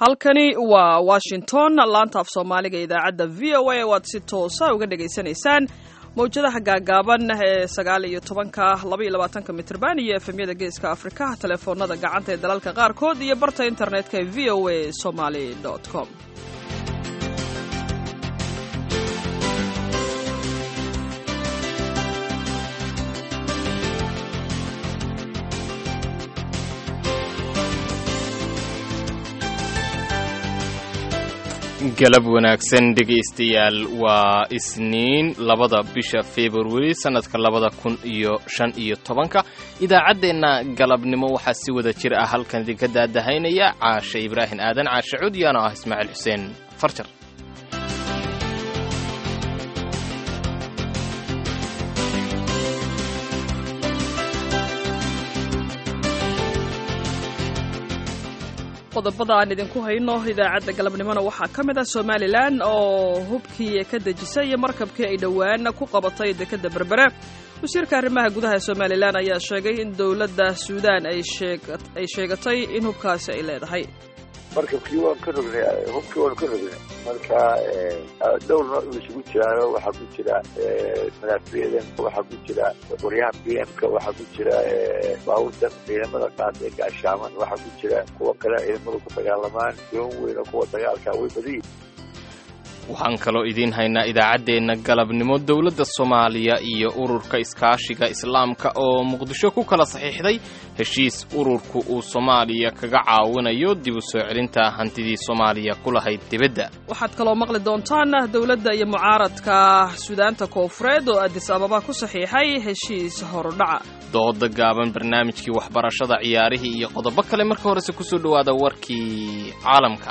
halkani waa washington laanta af soomaaliga idaacadda v o a waad si toosa uga dhagaysanaysaan mawjadaha gaagaaban ee sagaal iyo tobanka laba iyo labaatanka mitrban iyo efemyada geeska afrika telefoonada gacanta ee dalalka qaarkood iyo barta internetka ee v o a somaly com galab wanaagsan dhegaystayaal waa isniin labada bisha februari sannadka labada kun iyo shan iyo tobanka idaacaddeenna galabnimo waxaa si wada jir ah halkan idinka daadahaynaya caashe ibraahim aadan caashe cudyaano ah ismaaciil xuseen farjar qodobada aan idinku hayno idaacadda galabnimona waxaa ka mid ah somalilan oo hubkii ka dejisay iyo markabkii ay dhowaan ku qabatay dekedda berbere wasiirka arrimaha gudaha somalilan ayaa sheegay in dowladda suudaan ay sheegatay in hubkaasi ay leedahay markabkii waan ka rognay hubkii waanu ka rognay marka dhowr nooc uu isugu jiraano waxaa ku jira madaafiicdan waxaa ku jira qoryaha b m ka waxaa ku jira baabuurtan ciidamada qaada ee gaashaaman waxaa ku jira kuwa kale ciidamadu ku dagaalamaan doon weyno kuwa dagaalka way badiyin waxaan kaloo idiin haynaa idaacaddeenna galabnimo dowladda soomaaliya iyo ururka iskaashiga islaamka oo muqdisho ku kala saxiixday heshiis ururku uu soomaaliya kaga caawinayo dib u soo celinta hantidii soomaaliya ku lahayd dibadda waxaad kaloo maqli doontaan dowladda iyo mucaaradka suudaanta koofureed oo adis ababa ku saxiixay heshiis horudhaca dooda gaaban barnaamijkii waxbarashada ciyaarihii iyo qodobo kale marka horese kusoo dhowaada warkii caalamka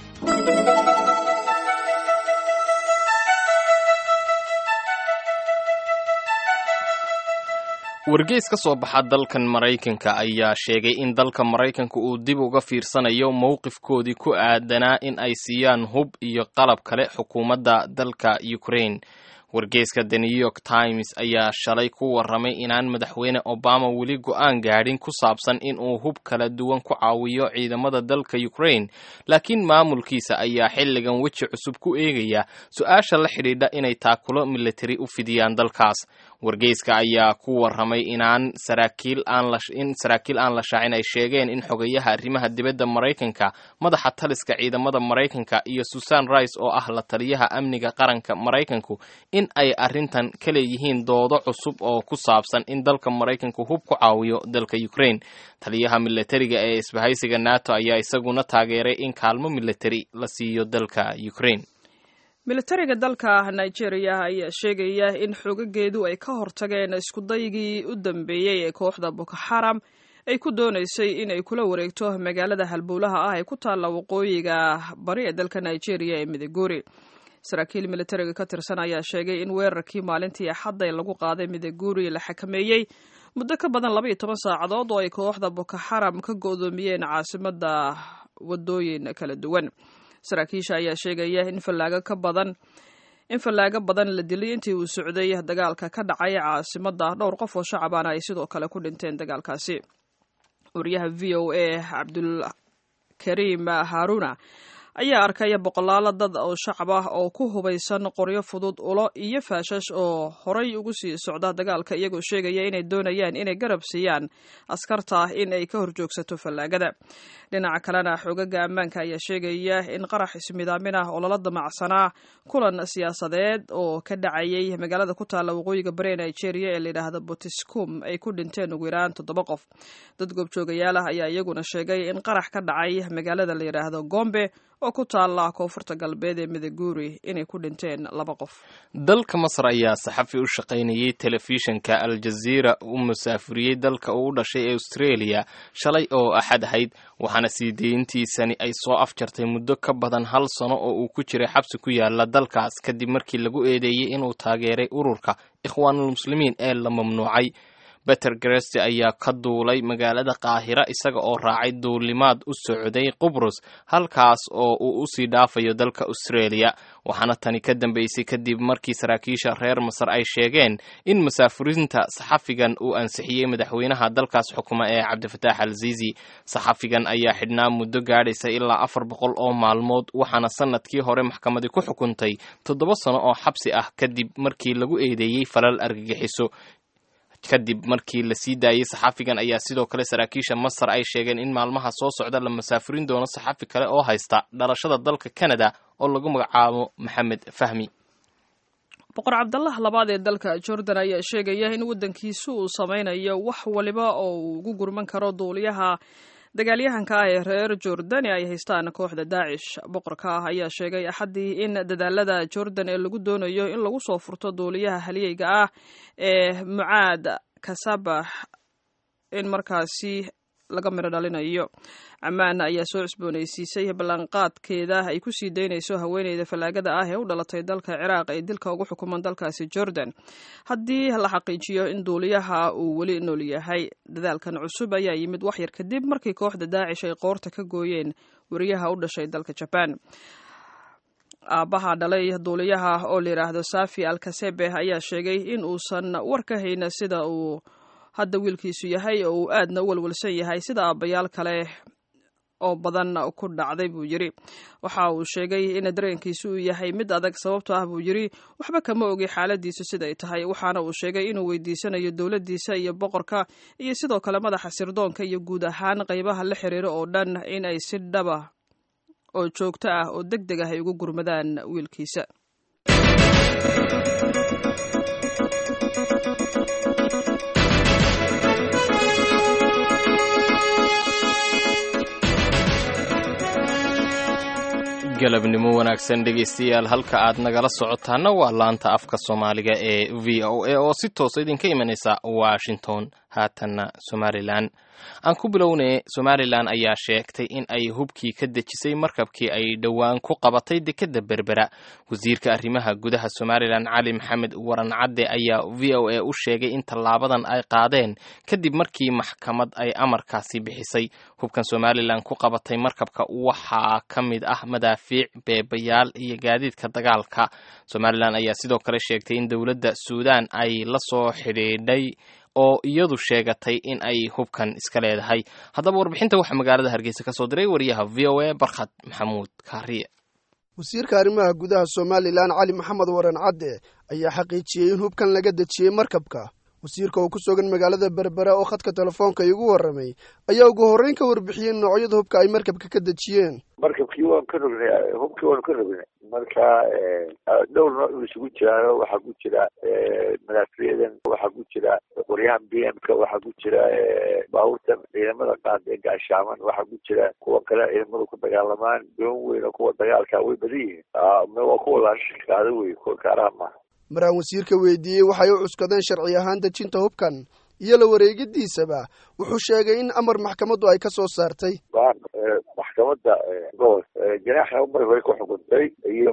wargeys ka soo baxa dalkan maraykanka ayaa sheegay in dalka maraykanka uu dib uga fiirsanayo mowqifkoodii ku aadanaa in ay siiyaan hub iyo qalab kale xukuumadda dalka ukraine wargeyska the new york times ayaa shalay ku warramay inaan madaxweyne obama weli go-aan gaadhin ku saabsan in uu hub kala duwan ku caawiyo ciidamada dalka ukraine laakiin maamulkiisa ayaa xilligan weji cusub ku eegaya su-aasha la xidhiidha inay taakulo militari u fidiyaan dalkaas wargeyska ayaa ku warramay inaan saraakiil aanin saraakiil aan la shaacin ay sheegeen in xogayaha arrimaha dibadda maraykanka madaxa taliska ciidamada maraykanka iyo susan rice oo ah la taliyaha amniga qaranka maraykanku in ay arrintan ka leeyihiin doodo cusub oo ku saabsan in dalka maraykanku hub ku caawiyo dalka ukraine taliyaha militariga ee isbahaysiga nato ayaa isaguna taageeray in kaalmo militari la siiyo dalka ukraine militariga dalka nigeria ayaa sheegaya in xoogageedu ay ka hortageen iskudaygii u dambeeyey ee kooxda boko xaram ay ku doonaysay in ay kula wareegto magaalada halbowlaha ah ee ku taalla waqooyiga bari ee dalka nigeria ee midiguri saraakiil militariga ka tirsan ayaa sheegay in weerarkii maalintii axadda lagu qaaday midiguri la xakameeyey muddo ka badan laba iyo toban saacadood oo ay kooxda boko xaram ka go'doomiyeen caasimadda wadooyin kala duwan saraakiisha ayaa sheegaya in fallaago ka badan in fallaago badan la dilay intii uu socday dagaalka ka dhacay caasimadda dhowr qof oo shacabana ay sidoo kale ku dhinteen dagaalkaasi wariyaha v o a cabdulkariim haaruna ayaa arkaya boqolaalo dad oo shacab ah oo ku hubaysan qoryo fudud ulo iyo faashash oo horay ugu sii socda dagaalka iyagoo sheegaya inay doonayaan inay garab siiyaan askarta in ay ka horjoogsato fallaagada dhinaca kalena xoogaga ammaanka ayaa sheegaya in qarax ismidaamin ah oo lala damacsanaa kulan siyaasadeed oo ka dhacayay magaalada ku taalla waqooyiga bari nigeria ee layidhaahda botiscum ay ku dhinteen ugu yaraan toddoba qof dad goobjoogayaal ah ayaa iyaguna sheegay in qarax ka dhacay magaalada layidhaahdo gombe oo ku taalla koonfurta galbeed ee midiguri inay ku dhinteen laba qof dalka masar ayaa saxafi u shaqaynayay telefishinka aljaziira u musaafuriyey dalka uu u dhashay ee australia shalay oo axad ahayd waxaana sii deyntiisani ay soo afjartay muddo ka badan hal sano oo uu ku jiray xabsi ku yaala dalkaas kadib markii lagu eedeeyey inuu taageeray ururka ikhwaanulmuslimiin ee la mamnuucay beter gresti ayaa ka duulay magaalada qaahira isaga oo raacay duulimaad u socday qubrus halkaas oo uu usii dhaafayo dalka australia waxaana tani ka dambeysay kadib markii saraakiisha reer masar ay sheegeen in masaafurinta saxafigan uu ansixiyey madaxweynaha dalkaas xukuma ee cabdifataax al zizi saxafigan ayaa xidhnaa muddo gaadhaysa ilaa afar boqol oo maalmood waxaana sanadkii hore maxkamadi ku xukuntay toddoba sano oo xabsi ah kadib markii lagu eedeeyey falal argagixiso kadib markii la sii daayey saxafigan ayaa sidoo kale saraakiisha masar ay sheegeen in maalmaha soo socda la masaafurin doono saxafi kale oo haysta dhalashada dalka canada oo lagu magacaabo maxamed fahmi boqor cabdallah labaad ee dalka jordan ayaa sheegaya in waddankiisu uu sameynayo wax waliba oo uu ugu gurman karo duuliyaha dagaalyahanka ah ee reer jordani ay haystaan kooxda daacish boqorka ah ayaa sheegay axaddii in dadaalada jordan ee lagu doonayo in lagu soo furto duuliyaha haliyeyga ah ee mucaad kasabax in markaasi laga miro dhalinayo ammaan ayaa soo cusboonaysiisay ballanqaadkeeda ay ku sii daynayso haweeneyda fallaagada ah ee u dhalatay dalka ciraaq ee dilka ugu xukuman dalkaasi jordan haddii la xaqiijiyo in duuliyaha uu weli nool yahay dadaalkan cusub ayaa yimid waxyar kadib markii kooxda daacish ay qoorta ka gooyeen wariyaha u dhashay dalka jabaan aabbaha dhalay duuliyaha oo la yidhaahdo safi alkasebe ayaa sheegay in uusan war ka hayna sida uu hadda wiilkiisu yahay oo uu aadna u walwalsan yahay sida aabbayaal kale oo badan ku dhacday buu yidri waxa uu sheegay in dareenkiisu uu yahay mid adag sababto ah buu yidri waxba kama ogi xaaladiisu siday tahay waxaana uu sheegay inuu weydiisanayo dowladdiisa iyo boqorka iyo sidoo kale madaxa sirdoonka iyo guud ahaan qaybaha la xiriira oo dhan in ay si dhaba oo joogto ah oo deg deg ah ay ugu gurmadaan wiilkiisa galabnimo wanaagsan dhegaystayaal halka aad nagala socotaana waa laanta afka soomaaliga ee v o a oo si toosa idinka imanaysa washington haatanna somalilan aan ku bilownay somalilan ayaa sheegtay in ay hubkii ka dejisay markabkii ay dhowaan ku qabatay dekedda berbera wasiirka arrimaha gudaha somalilan cali maxamed waran cadde ayaa v o a u sheegay in tallaabadan ay qaadeen kadib markii maxkamad ay amarkaasi bixisay hubkan somalilan ku qabatay markabka waxaa ka mid ah madaafiic beebayaal iyo gaadiidka dagaalka somalilan ayaa sidoo kale sheegtay in dowladda suudan ay la soo xidhiidhay oo iyadu sheegatay in ay hubkan iska leedahay haddaba warbixinta waxaa magaalada hargeysa ka soo diray wariyaha v o a barkhad maxamuud kaariye wasiirka arrimaha gudaha somalilan cali maxamed waran cadde ayaa xaqiijiyey in hubkan laga dejiyey markabka wasiirka oo ku sugan magaalada berbera oo khadka telefoonka igu warramay ayaa ugu horreyn ka warbixiyey noocyada hubka ay markabka ka dejiyeen markabkii waan ka rognay hubkii waanu ka rognay marka dhowr nooc uu isugu jiraano waxaa ku jira madaafiyadan waxaa ku jira qoryahan b m ka waxaa ku jira baabuurtan ciidamada qaada ee gaashaaman waxaa ku jira kuwa kale ciidamadu ku dagaalamaan doon weyn oo kuwa dagaalka way badan yihiin waa kuwa laashikaada wey kuwa kaaraha maaha maraan wasiirka weydiiyey waxay u cuskadeen sharci ahaan dejinta hubkan iyo la wareegidiisaba wuxuu sheegay in amar maxkamaddu ay ka soo saartay baan maxkamadda gobol ganaaxa mar hore ku xukuntay iyo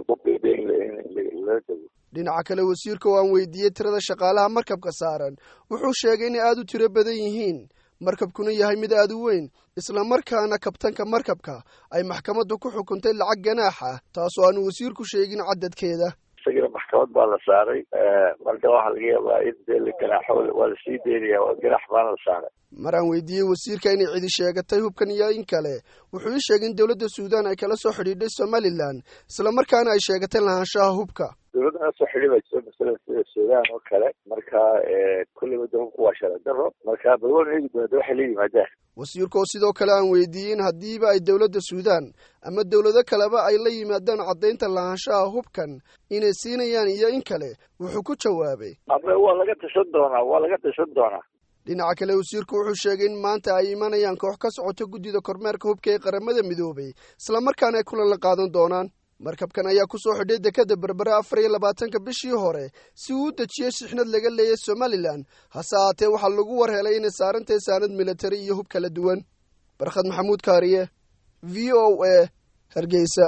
lala dego dhinaca kale wasiirka oo aan weydiiyey tirada shaqaalaha markabka saaran wuxuu sheegay inay aada u tiro badan yihiin markabkuna yahay mid aada u weyn islamarkaana kabtanka markabka ay maxkamaddu ku xukuntay lacag ganaaxa taasoo aanu wasiirku sheegin cadadkeeda isagana maxkamad baa la saaray marka waxaa laga yaabaa in dee la ganaaxo waa lasii daynaya ganaax baana la saaray maraan weydiiyey wasiirka inay cidi sheegatay hubkan iyo in kale wuxuu ii sheegay in dowladda suudan ay kala soo xidhiidhay somalilan islamarkaana ay sheegatay lahaanshaha hubka dowladda nala soo xidhi baa jira masalan sida suudaan oo kale marka kulleyba de hubka waa sharci daro marka bal waan eegi doona de waxay la yimaadaan wasiirka oo sidoo kale aan weydiiyey in haddiiba ay dowladda suudan ama dowlado kaleba ay la yimaadaan caddaynta lahaanshaha hubkan inay siinayaan iyo in kale wuxuu ku jawaabay ama waa laga tashan doonaa waa laga tashan doonaa dhinaca kale wasiirku wuxuu sheegay in maanta ay imanayaan koox ka socota guddida kormeerka hubka ee qaramada midoobay islamarkaana ay kulan la qaadan doonaan markabkan ayaa ku soo xidhay dekadda berbera afar iyo labaatanka bishii hore si uu u dejiyey shixnad laga leeyay somalilan hase ahaatee waxaa lagu war helay inay saarantahay saanad militari iyo hub kala duwan barkhad maxamuud kaariye v o a hargeysa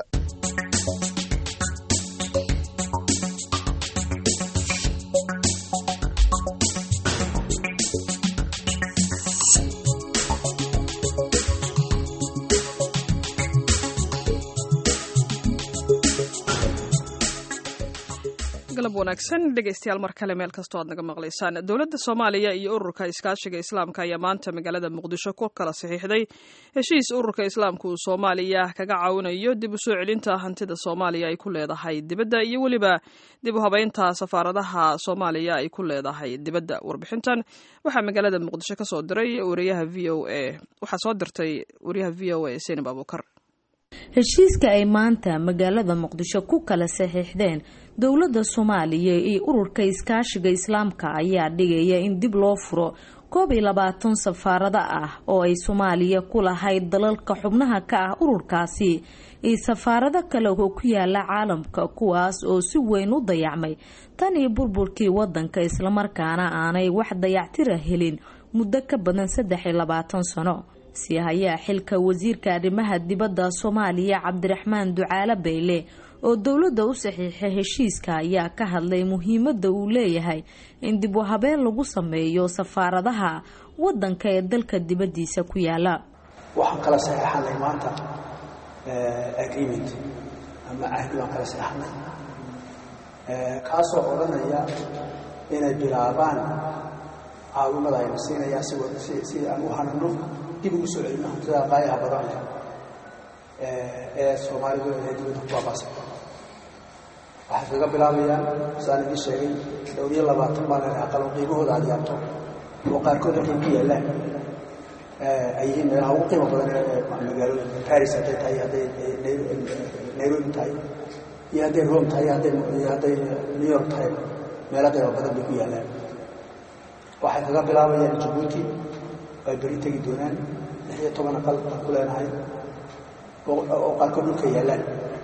wanaagsan dhegeystayaal mar kale meel kastoo aad naga maqlaysaan dowladda soomaaliya iyo ururka iskaashiga islaamka ayaa maanta magaalada muqdisho ku kala saxiixday heshiis ururka islaamka uu soomaaliya kaga caawinayo dib u soo celinta hantida soomaaliya ay ku leedahay dibadda iyo weliba dib u habeynta safaaradaha soomaaliya ay ku leedahay dibadda warbixintan waxaa magaalada muqdisho kasoo diray wariyaha v o a waxaa soo dirtay wariyaha v o a senab abuukar heshiiska ay maanta magaalada muqdisho ku kala saxiixdeen dowladda soomaaliya iyo ururka iskaashiga islaamka ayaa dhigaya in dib loo furo koob iyo labaatan safaarado ah oo ay soomaaliya ku lahayd dalalka xubnaha ka ah ururkaasi iyo safaarado kale oo ku yaala caalamka kuwaas oo si weyn u dayacmay tan iyo burburkii wadanka islamarkaana aanay wax dayactira helin muddo ka badan saddex iyo labaatan sano si hayaa xilka wasiirka arrimaha dibadda soomaaliya cabdiraxmaan ducaale bayle oo dowladda u saxiixay heshiiska ayaa ka hadlay muhiimadda uu leeyahay in dib u habeen lagu sameeyo safaaradaha wadanka ee dalka dibaddiisa ku yaala waxaan kala saxeexanay maanta agreement ama ahdi baan kala saxeexnay kaasoo odhanaya inay bilaabaan caawimada ayna siinayaa si aan u hanano dib ugu soo celino hantida qaayaha badan leh ee soomaalidu ee dibadda ku baabasa waxay kaga bilaabayaan saan idin sheegay dhowr iyo labaatan baa leh aqalo qiimahooda aad yaabto oo qaarkood halkay ku yaallaan ay yihiin meelaha ugu qiimo badan ee magaalooyinka paris hadday tahay hadday nairobi tahay iyo hadday rome tahay iyo hadday new york tahay meelo qiimo badan bay ku yaallaan waxay kaga bilaabayaan jabuuti ay beri tegi doonaan lix iyo toban aqal baan ku leenahay oo qaarkood dhulka yaallaan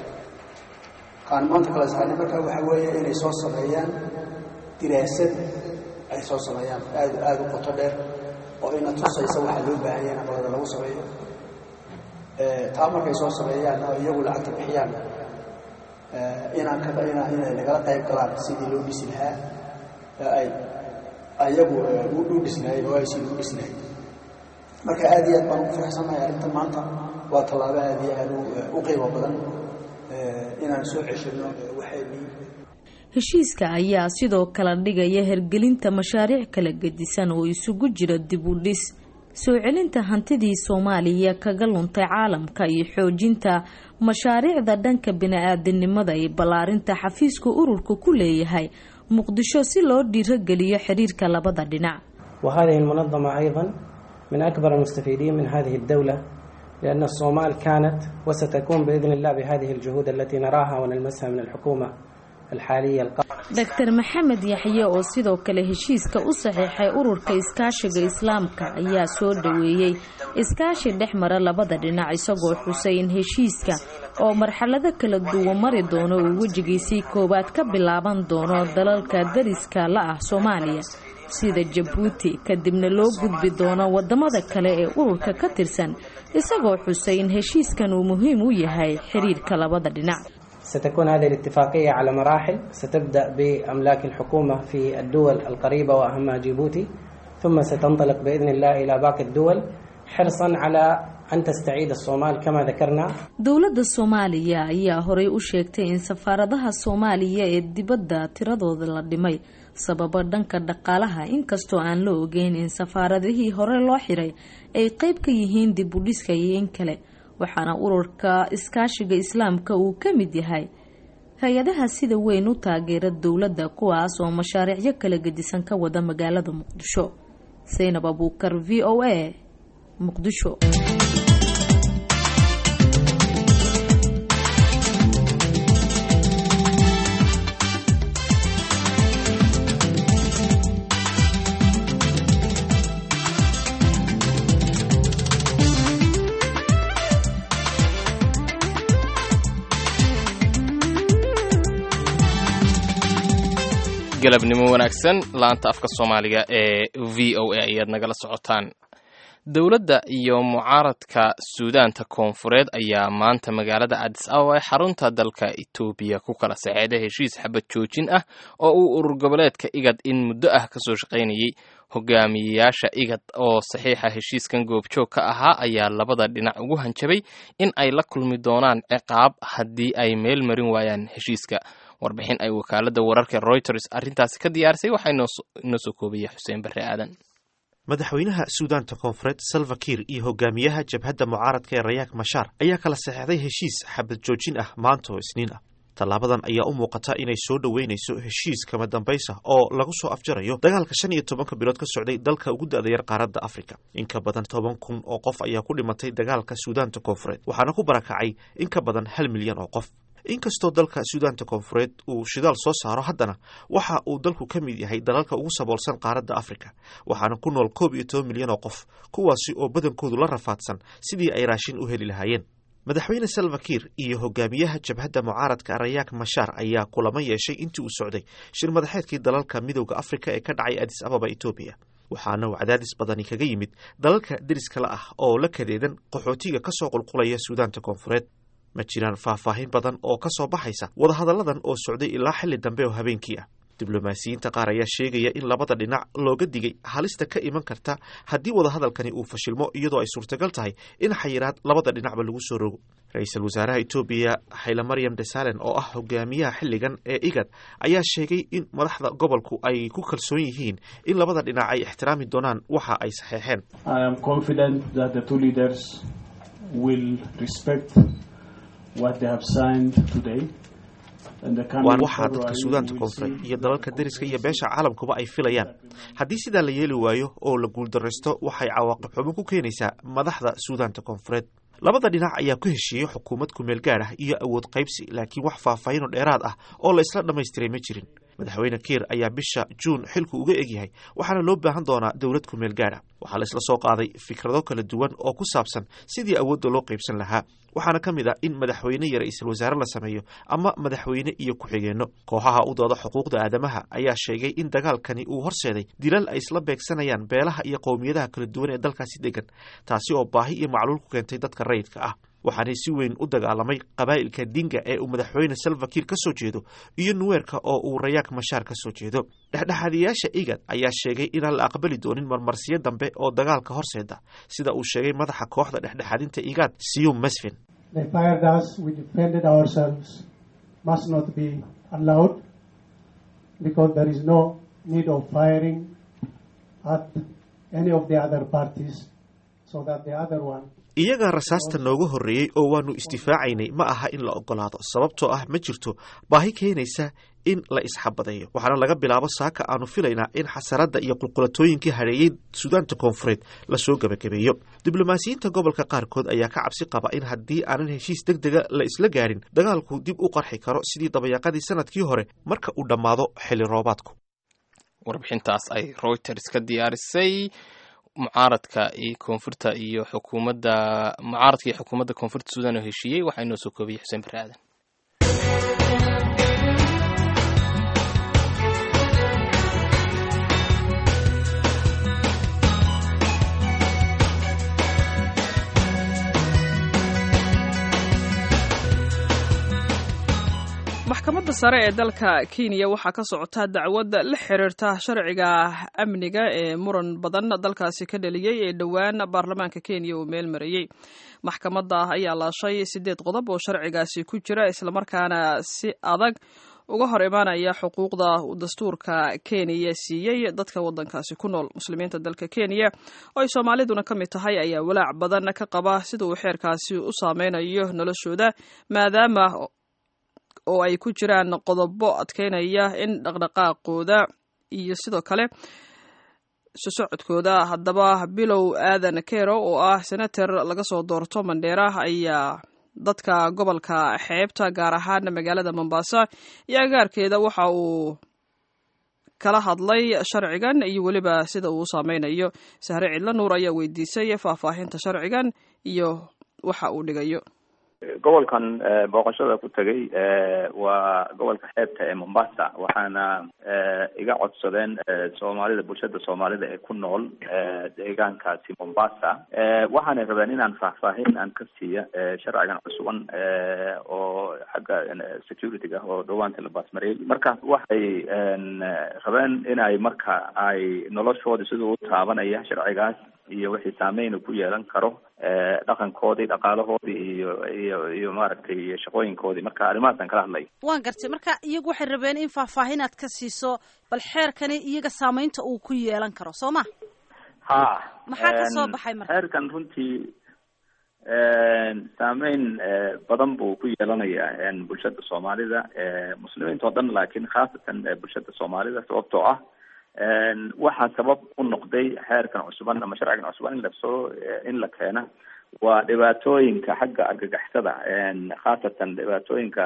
kaan maanta kala saarnay marka waxa weeye inay soo sameeyaan diraasad ay soo sameeyaan aad aada u qoto dheer oo ina tusaysa waxaa loo baahan yahay in aqalada lagu sameeyo taa markay soo sameeyaan oo iyagu lacagta bixiyaan inaan ka ina inay nagala qayb galaan sidii loo dhisi lahaa ay ayagu u dhisnaayeen oo ay sidii u dhisnaayeen marka aad iyo aad baan ugu faraxsanahay arrinta maanta waa tallaabo aad iyo aad u qiimo badan inaan soo ceshino waxaynii heshiiska ayaa sidoo kale dhigaya hergelinta mashaariic kala gedisan oo isugu jira dib u dhis soo celinta hantidii soomaaliya kaga luntay caalamka iyo xoojinta mashaariicda dhanka bini-aadanimada iyo ballaarinta xafiiska ururka ku leeyahay muqdisho si loo dhiirogeliyo xiriirka labada dhinac وهذه المنظمة أيضا من أكبر المستفيدين من هذه الدولة لأن الصومال كانت وستكون بإذن الله بهذه الجهود التي نراها ونلمسها من الحكومة الحالية القادمة doctor maxamed yaxye oo sidoo kale heshiiska u saxiixay ururka iskaashiga islaamka ayaa soo dhoweeyey iskaashi dhex mara labada dhinac isagoo xusay in heshiiska oo marxalado kala duwan mari doono uu wejigiisii koowaad ka bilaaban doono dalalka dariska la ah soomaaliya sida jabuuti kadibna loo gudbi doono wadamada kale ee ururka ka tirsan isagoo xusay in heshiiskan uu muhiim u yahay xiriirka labada dhinac ستكون هذه الاتفاقية على مراحل ستبدأ بأملاك الحكومة في الدول القريبة وأهمها جيبوتي ثم ستنطلق بإذن الله إلى باقي الدول حرصا على أن تستعيد الصومال كما ذكرنا dowladda soomaaliya ayaa horey u sheegtay in safaaradaha soomaaliya ee dibadda tiradooda la dhimay sababo dhanka dhaqaalaha inkastoo aan la ogeyn in safaaradihii hore loo xiray ay qeyb ka yihiin dib u dhiska iyo in kale waxaana ururka iskaashiga islaamka uu ka mid yahay hay-adaha sida weyn u taageera dowladda kuwaas oo mashaariicyo kala gedisan ka wada magaalada muqdisho saynab abuukar v o a muqdisho galabnimo wanaagsan laanta afka soomaaliga ee v o a ayaad nagala socotaan dowladda iyo mucaaradka suudaanta koonfureed ayaa maanta magaalada cadis ababa ee xarunta dalka etoobiya ku kala saxeexday heshiis xabad joojin ah oo uu urur goboleedka igad in muddo ah kasoo shaqaynayey hogaamiyeyaasha igad oo saxiixa heshiiskan goobjoog ka ahaa ayaa labada dhinac ugu hanjabay in ay la kulmi doonaan ciqaab haddii ay meel marin waayaan heshiiska warbixin ay wakaaladda wararka reuters arrintaasi ka diyaarisay waxaa inoo soo koobaya xuseen barre aadan madaxweynaha suudaanta koonfureed salva kiir iyo hogaamiyaha jabhadda mucaaradka ee rayaak mashaar ayaa kala saxeixday heshiis xabad joojin ah maanta oo isniin ah tallaabadan ayaa u muuqata inay soo dhoweynayso heshiis kama dambaysa oo lagu soo afjarayo dagaalka shan iyo tobanka bilood ka socday dalka ugu da-da yar qaaradda afrika in ka badan toban kun oo qof ayaa ku dhimatay dagaalka suudaanta koonfureed waxaana ku barakacay in ka badan hal milyan oo qof inkastoo dalka suudaanta koonfureed uu shidaal soo saaro haddana waxa uu dalku ka mid yahay dalalka ugu saboolsan qaaradda afrika waxaana ku nool koob iyo toban milyan oo qof kuwaasi oo badankoodu la rafaadsan sidii ay raashin u heli lahaayeen madaxweyne salva kiir iyo hogaamiyaha jabhadda mucaaradka rayaak mashaar ayaa kulamo yeeshay intii uu socday shir madaxeedkii dalalka midowda afrika ee ka dhacay adis ababa etoobiya waxaana uu cadaadis badani kaga yimid dalalka deriskala ah oo la kadeedan qaxootiga ka soo qulqulaya suudaanta koonfureed ma jiraan faahfaahin badan oo ka soo baxaysa wadahadalladan oo socday ilaa xilli dambe oo habeenkii ah diblomaasiyiinta qaar ayaa sheegaya in labada dhinac looga digay halista ka iman karta haddii wadahadalkani uu fashilmo iyadoo ay suurtagal tahay in xayiraad labada dhinacba lagu soo rogo ra-iisul wasaaraha etoobiya xayle maryam desalen oo ah hogaamiyaha xilligan ee igad ayaa sheegay in madaxda gobolku ay ku kalsoon yihiin in labada dhinac ay ixtiraami doonaan waxa ay saxeexeen waa waxaa dadka suudaanta koonfureed iyo dalalka deriska iyo beesha caalamkuba ay filayaan haddii sidaa la yeeli waayo oo la guuldaraysto waxay cawaaqib xumo ku keenaysaa madaxda suudaanta koonfureed labada dhinac ayaa ku heshiiyey xukuumad kumeel gaad ah iyo awood qaybsi laakiin wax faahfaahinoo dheeraad ah oo la isla dhammaystiray ma jirin madaxweyne kiir ayaa bisha juun xilku uga egyahay waxaana loo baahan doonaa dowlad kumeel gaad ah waxaa la isla soo qaaday fikrado kala duwan oo ku saabsan sidii awoodda loo qaybsan lahaa waxaana ka mid ah in madaxweyne iyo ra-iisul wasaare la sameeyo ama madaxweyne iyo ku-xigeenno kooxaha u dooda xuquuqda aadamaha ayaa sheegay in dagaalkani uu horseeday dilal ay isla beegsanayaan beelaha iyo qowmiyadaha kala duwan ee dalkaasi degan taasi oo baahi iyo macluul ku keentay dadka rayidka ah waxaanay si weyn u dagaalamay qabaa'ilka dinga ee uu madaxweyne salva kiir ka soo jeedo iyo nuweerka oo uu rayaak mashaar ka soo jeedo dhexdhexaadiyaasha igad ayaa sheegay inaan la aqbali doonin marmarsiyo dambe oo dagaalka horseeda sida uu sheegay madaxa kooxda dhexdhexaadinta igad siyum masfin iyagaa rasaasta nooga horreeyey oo waannu isdifaacaynay ma aha in la ogolaado sababtoo ah ma jirto baahi keenaysa in la isxabadeeyo waxaana laga bilaabo saaka aanu filaynaa in xasaradda iyo qulqulatooyinkii hareeyey suudaanta koonfureed lasoo gebagabeeyo diblomaasiyiinta gobolka qaarkood ayaa ka cabsi qaba in haddii aanan heshiis deg dega la isla gaadhin dagaalku dib u qarxi karo sidii dabayaaqadii sanadkii hore marka uu dhammaado xilli roobaadku warbixintaas ay reuters ka diyaarisay mucaaradka iyo koonfurta iyo xukuumadda mucaaradka iyo xukuumadda koonfurta suudan oo heshiiyey waxaa inoo soo koobiyey xuseen bare aadan maxkamadda sare ee dalka kenya waxaa ka socota dacwad la xiriirta sharciga amniga ee muran badan dalkaasi ka dhaliyey ee dhowaan baarlamaanka kenya uu meel marayey maxkamadda ayaa laashay siddeed qodob oo sharcigaasi ku jira islamarkaana si adag uga hor imaanaya xuquuqda uu dastuurka kenya siiyey dadka waddankaasi ku nool muslimiinta dalka kenya oo ay soomaaliduna ka mid tahay ayaa walaac badan ka qaba sida uu xeerkaasi u saameynayo noloshooda maadaama oo ay ku jiraan qodobo adkeynaya in dhaqdhaqaaqooda iyo sidoo kale sosocodkooda haddaba bilow aadan kero oo ah senator laga soo doorto mandheera ayaa dadka gobolka xeebta gaar ahaan magaalada mombasa iyo agaarkeeda waxa uu kala hadlay sharcigan iyo weliba sida uu saameynayo sahre cidlo nuur ayaa weydiisay faahfaahinta sharcigan iyo waxa uu dhigayo gobolkan booqashada ku tegay waa gobolka xeebta ee mombasa waxaana iga codsadeen soomaalida bulshada soomaalida ee ku nool deegaankaasi mombasa waxaanay rabeen inaan faahfaahin aan ka siiya sharcigan cusuban oo xagga security-ga oo dhawaanta la baasmariyey marka waxay rabeen inay marka ay noloshooda siduu u taabanaya sharcigaas iyo wixii saameyn uu ku yeelan karo dhaqankoodii dhaqaalahoodii iyo iyo iyo maaragtay iyo shaqooyinkoodii marka arrimahaasaan kala hadlay waan gartay marka iyagu waxay rabeen in faahfaahin aad ka siiso bal xeerkani iyaga saameynta uu ku yeelan karo soo ma ha maxaa ka soo baxay marka xeerkan runtii saameyn badan buu ku yeelanayaa bulshada soomaalida muslimiinta oo dhan laakiin khaasatan bulshada soomaalida sababtoo ah waxaa sabab u noqday xeerkan cusuban ama sharcigan cusuban in lasoo in la keena waa dhibaatooyinka xagga argagixisada khaasatan dhibaatooyinka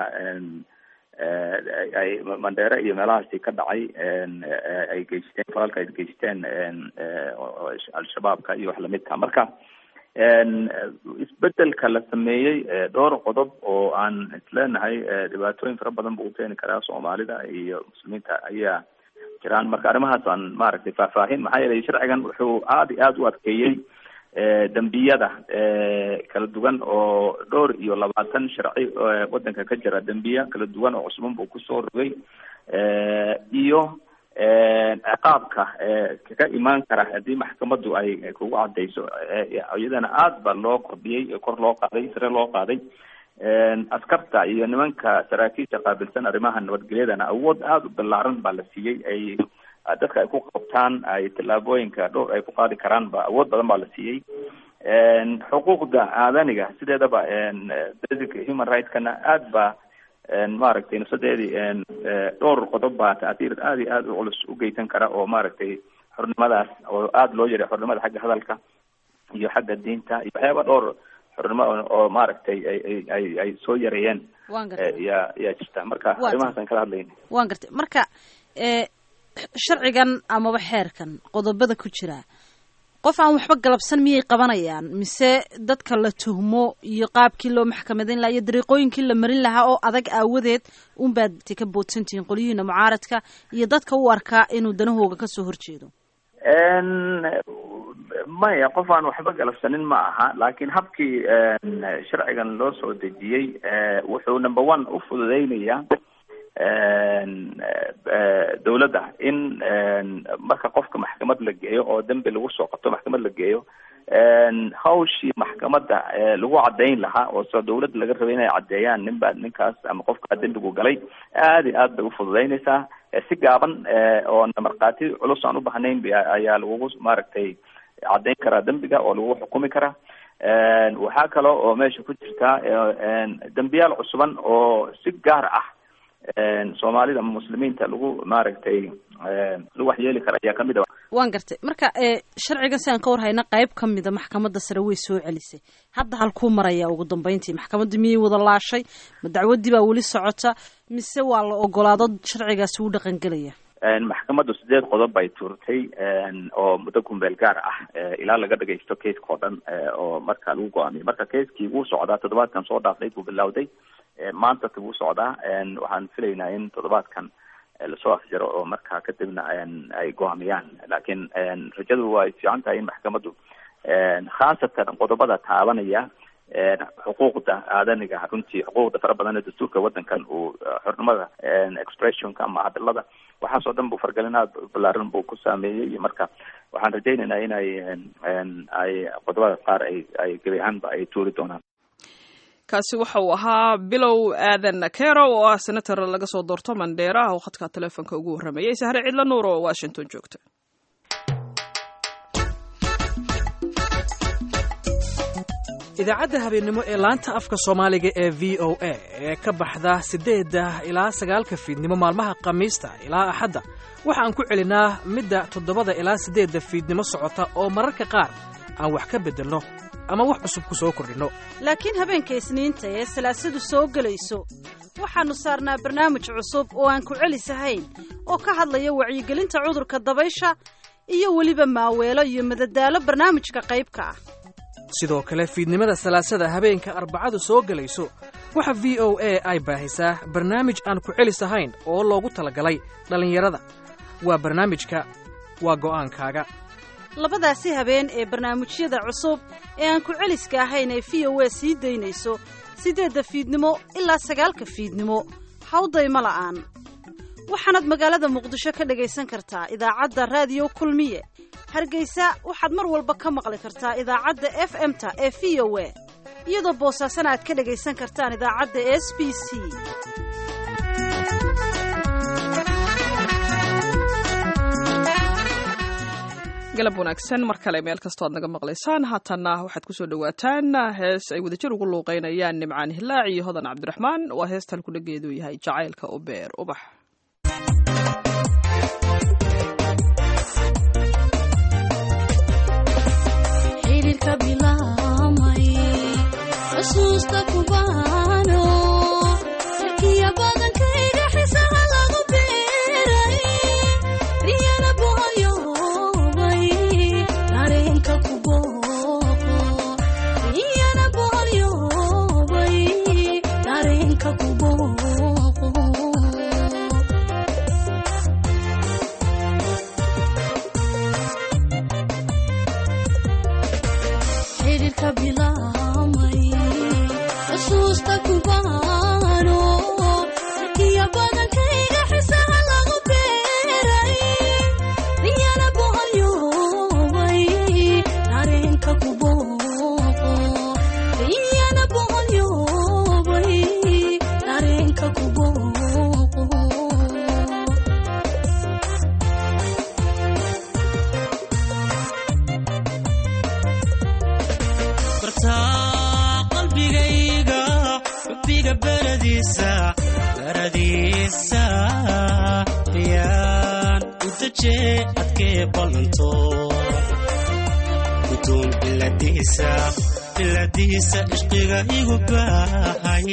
ay mandheere iyo meelahaasi ka dhacay ay geysteen falalka ay geysteen al-shabaabka iyo wax lamidka marka isbedelka la sameeyey dhowr qodob oo aan isleenahay dhibaatooyin fara badan buu keeni karaa soomaalida iyo muslimiinta ayaa jiraan marka arrimahaas aan maaragtay faahfaahin maxaa yeelay sharcigan wuxuu aada iyo aada u adkeeyey dembiyada kala duwan oo dhowr iyo labaatan sharci wadanka ka jira dembiya kala duwan oo cusban buu kusoo rogay iyo ciqaabka kaga imaan kara haddii maxkamadu ay kugu cadayso iyadana aada ba loo kordhiyey kor loo qaaday sare loo qaaday askarta iyo nimanka saraakiisha qaabilsan arrimaha nabadgelyadana awood aada u ballaaran baa la siiyey ay dadka ay ku qabtaan ay tallaabooyinka dhowr ay ku qaadi karaan ba awood badan baa la siiyey xuquuqda aadaniga sideedaba basic human rightskana aada ba maaragtay nafsadeedii dhowr qodob baa taatiir aada iyo aada u culus u geysan kara oo maaragtay xornimadaas oo aada loo yaray xornimada xagga hadalka iyo xagga diinta iyo waxyaaba dhowr xornimo oo maaragtay ay ay ay soo yareeyeen yaa yaa jirta marka arrimahaasaan kala hadlayna waan gartay marka sharcigan amaba xeerkan qodobada ku jira qof aan waxba galabsan miyay qabanayaan mise dadka la tuhmo iyo qaabkii loo maxkamadayn lahaa iyo dariiqooyinkii la marin lahaa oo adag aawadeed unbaad ka boodsantihiin qolyihiina mucaaradka iyo dadka u arkaa inuu danahooga kasoo horjeedo maya qof aan waxba galabsanin ma aha laakiin habkii sharcigan loo soo dejiyey wuxuu number one u fududeynayaa dawladda in marka qofka maxkamad la geeyo oo dembi lagu soo qabto maxkamad la geeyo hawshii maxkamadda lagu caddayn lahaa oo soo dawladda laga rabay inay caddeeyaan nin baa ninkaas ama qofkaa dembigu galay aada iyo aad bay ufududeynaysaa si gaaban oo markhaati culus aan u bahnayn ayaa lagugu maaragtay caddayn karaa dembiga oo lagu xukumi karaa waxaa kale oo meesha ku jirtaa dembiyaal cusuban oo si gaar ah soomaalida muslimiinta lagu maaragtay lagu waxyeeli kara ayaa kamid a waan gartay marka sharcigan si aan ka warhayna qayb ka mida maxkamadda sare way soo celisay hadda halkuu maraya ugu dambeyntii maxkamadda miyay wada laashay ma dacwaddii baa weli socota mise waa la ogolaado sharcigaasi u dhaqangelaya maxkamaddu sideed qodob bay tuurtay oo muddo kumbeel gaar ah ilaa laga dhagaysto keiska oo dhan oo marka lagu go-aamiyay marka keiskii wuu socdaa toddobaadkan soo dhaafay buu bilowday maanta wuu socdaa waxaan filaynaa in toddobaadkan lasoo afjaro oo markaa kadibna ay go-aamiyaan laakiin rajadu way fiican tahay in maxkamaddu khaasatan qodobada taabanaya xuquuqda aadaniga runtii xuquuqda fara badan ee dastuurka wadankan uu xornimada expressionka ama hadalada waxaas oo dhan buu fargelinaad balaaran buu ku saameeyey marka waxaan rajaynaynaa inay ay qodobada qaar ay ay gebi ahaanba ay tuuri doonaan kaasi waxa uu ahaa bilow aadan nakero oo ah senator laga soo doorto mandheera oo khadka telefoonka ugu warramayay sahre cidlo nuur oo washington joogta idaacadda habeennimo ee laanta afka soomaaliga ee v o a ee ka baxda siddeedda ilaa sagaalka fiidnimo maalmaha khamiista ilaa axadda waxa aan ku celinaa midda toddobada ilaa siddeedda fiidnimo socota oo mararka qaar aan wax ka beddelno ama wax cusub ku soo kordhinno laakiin habeenka isniinta ee salaasadu soo gelayso waxaannu saarnaa barnaamij cusub oo aan ku celisahayn oo ka hadlaya wacyigelinta cudurka dabaysha iyo weliba maaweelo iyo madadaalo barnaamijka qaybka ah sidoo kale fiidnimada salaasada habeenka arbacadu soo gelayso waxa v o a ay baahisaa barnaamij aan ku celis ahayn oo loogu talagalay dhallinyarada waa barnaamijka waa go'aankaaga labadaasi habeen ee barnaamijyada cusub ee aan ku celiska ahayn ee v o a sii daynayso siddeedda fiidnimo ilaa sagaalka fiidnimo hawdayma la'aan waxaanaad magaalada muqdisho ka dhagaysan kartaa idaacadda raadiyo kulmiye hargeysa waxaad mar walba ka maqli kartaa idaacadda f m-ta ee v o a iyadoo boosaasana aad ka dhagaysan kartaan idaacadda s b c galab wanaagsan mar kale meel kastoo aad naga maqlaysaan haatanna waxaad kusoo dhawaataan hees ay wadajir ugu luuqeynayaan nimcaan hilaac iyo hodan cabdiraxmaan waa heestan kudhageedu yahay jacaylka u beer ubax xiriirka bilaamay xusuusta kubaano sarkiya badankayga xisaha lagu beeray riyana boholyoobay dareenka kubooqo riyana boholyoobay dareenka kubooqo xiriirka bilaamay xusuusta kubaano sarkiya badankayga xisaha lagu beeray riyana boholyoobay dareenka kubooqo riyana boholyoobay dareenka kubooqo bartaa qalbigayga xubbiga baradiisa baradiisa yaan u dajee adkee ballanto gudoon biladiisa biladiisa ishqiga igu baahay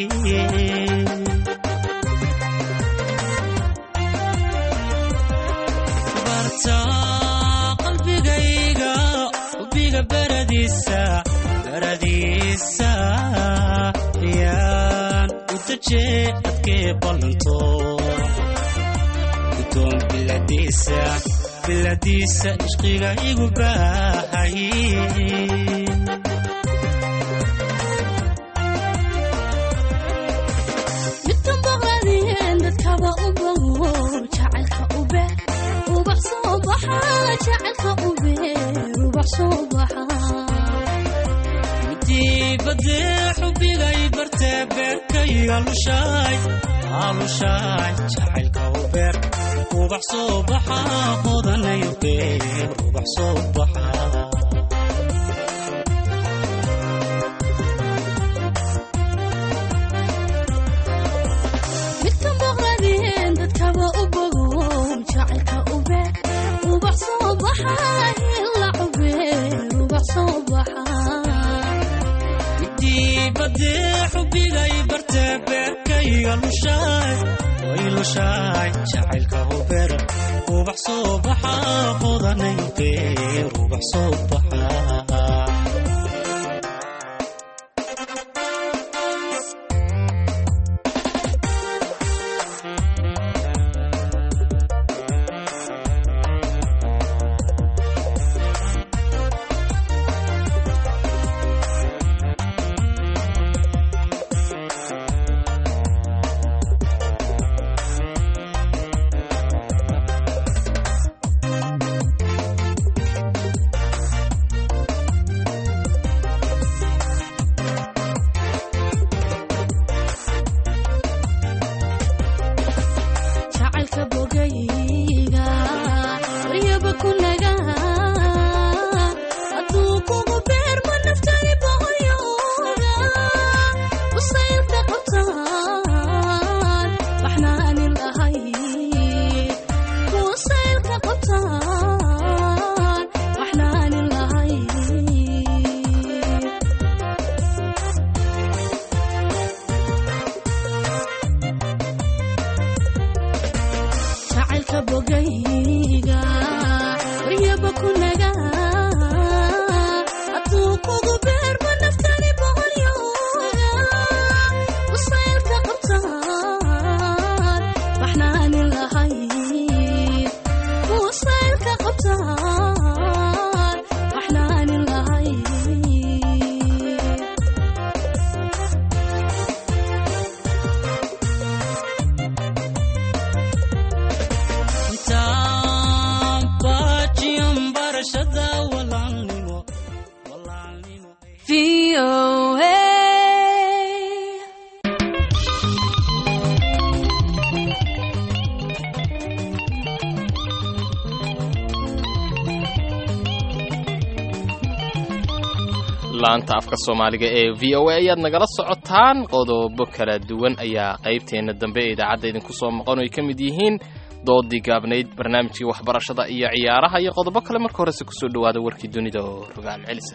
bartaa qalbigayga xubbiga baradiisa baradiisa yaan u dajee adkee ballanto gudoon biladiisa biladiisa ishqiga igu baahay midkan baqladeen dadkaba u bawo jacaylka u beer ubax soo baxa jacaylka u beer ubax soo baxa midibadee xubigay bartee beerkayga lushaay aalushaay jacaylka u beer ubax soo baxa hodanayo beer ubax soo baxa midkan baqladeen dadkaba u bawo jacaylka u beer ubax soo baxa hila u beer ubax soo baxa midibadee xubigay bartee beerkayga lushaay way lushaay jacaylka u beer ubax soo baxa hodanayo beer ubax soo baxa VOA. laanta afka soomaaliga ee v o a ayaad nagala socotaan qodobo kala duwan ayaa qaybteenna dambe ee idaacadda idinku soo maqan oo ay ka mid yihiin doodii gaabnayd barnaamijkii waxbarashada iyo ciyaaraha iyo qodobo kale marka horese kusoo dhowaada warkii dunida oo rogaal celisa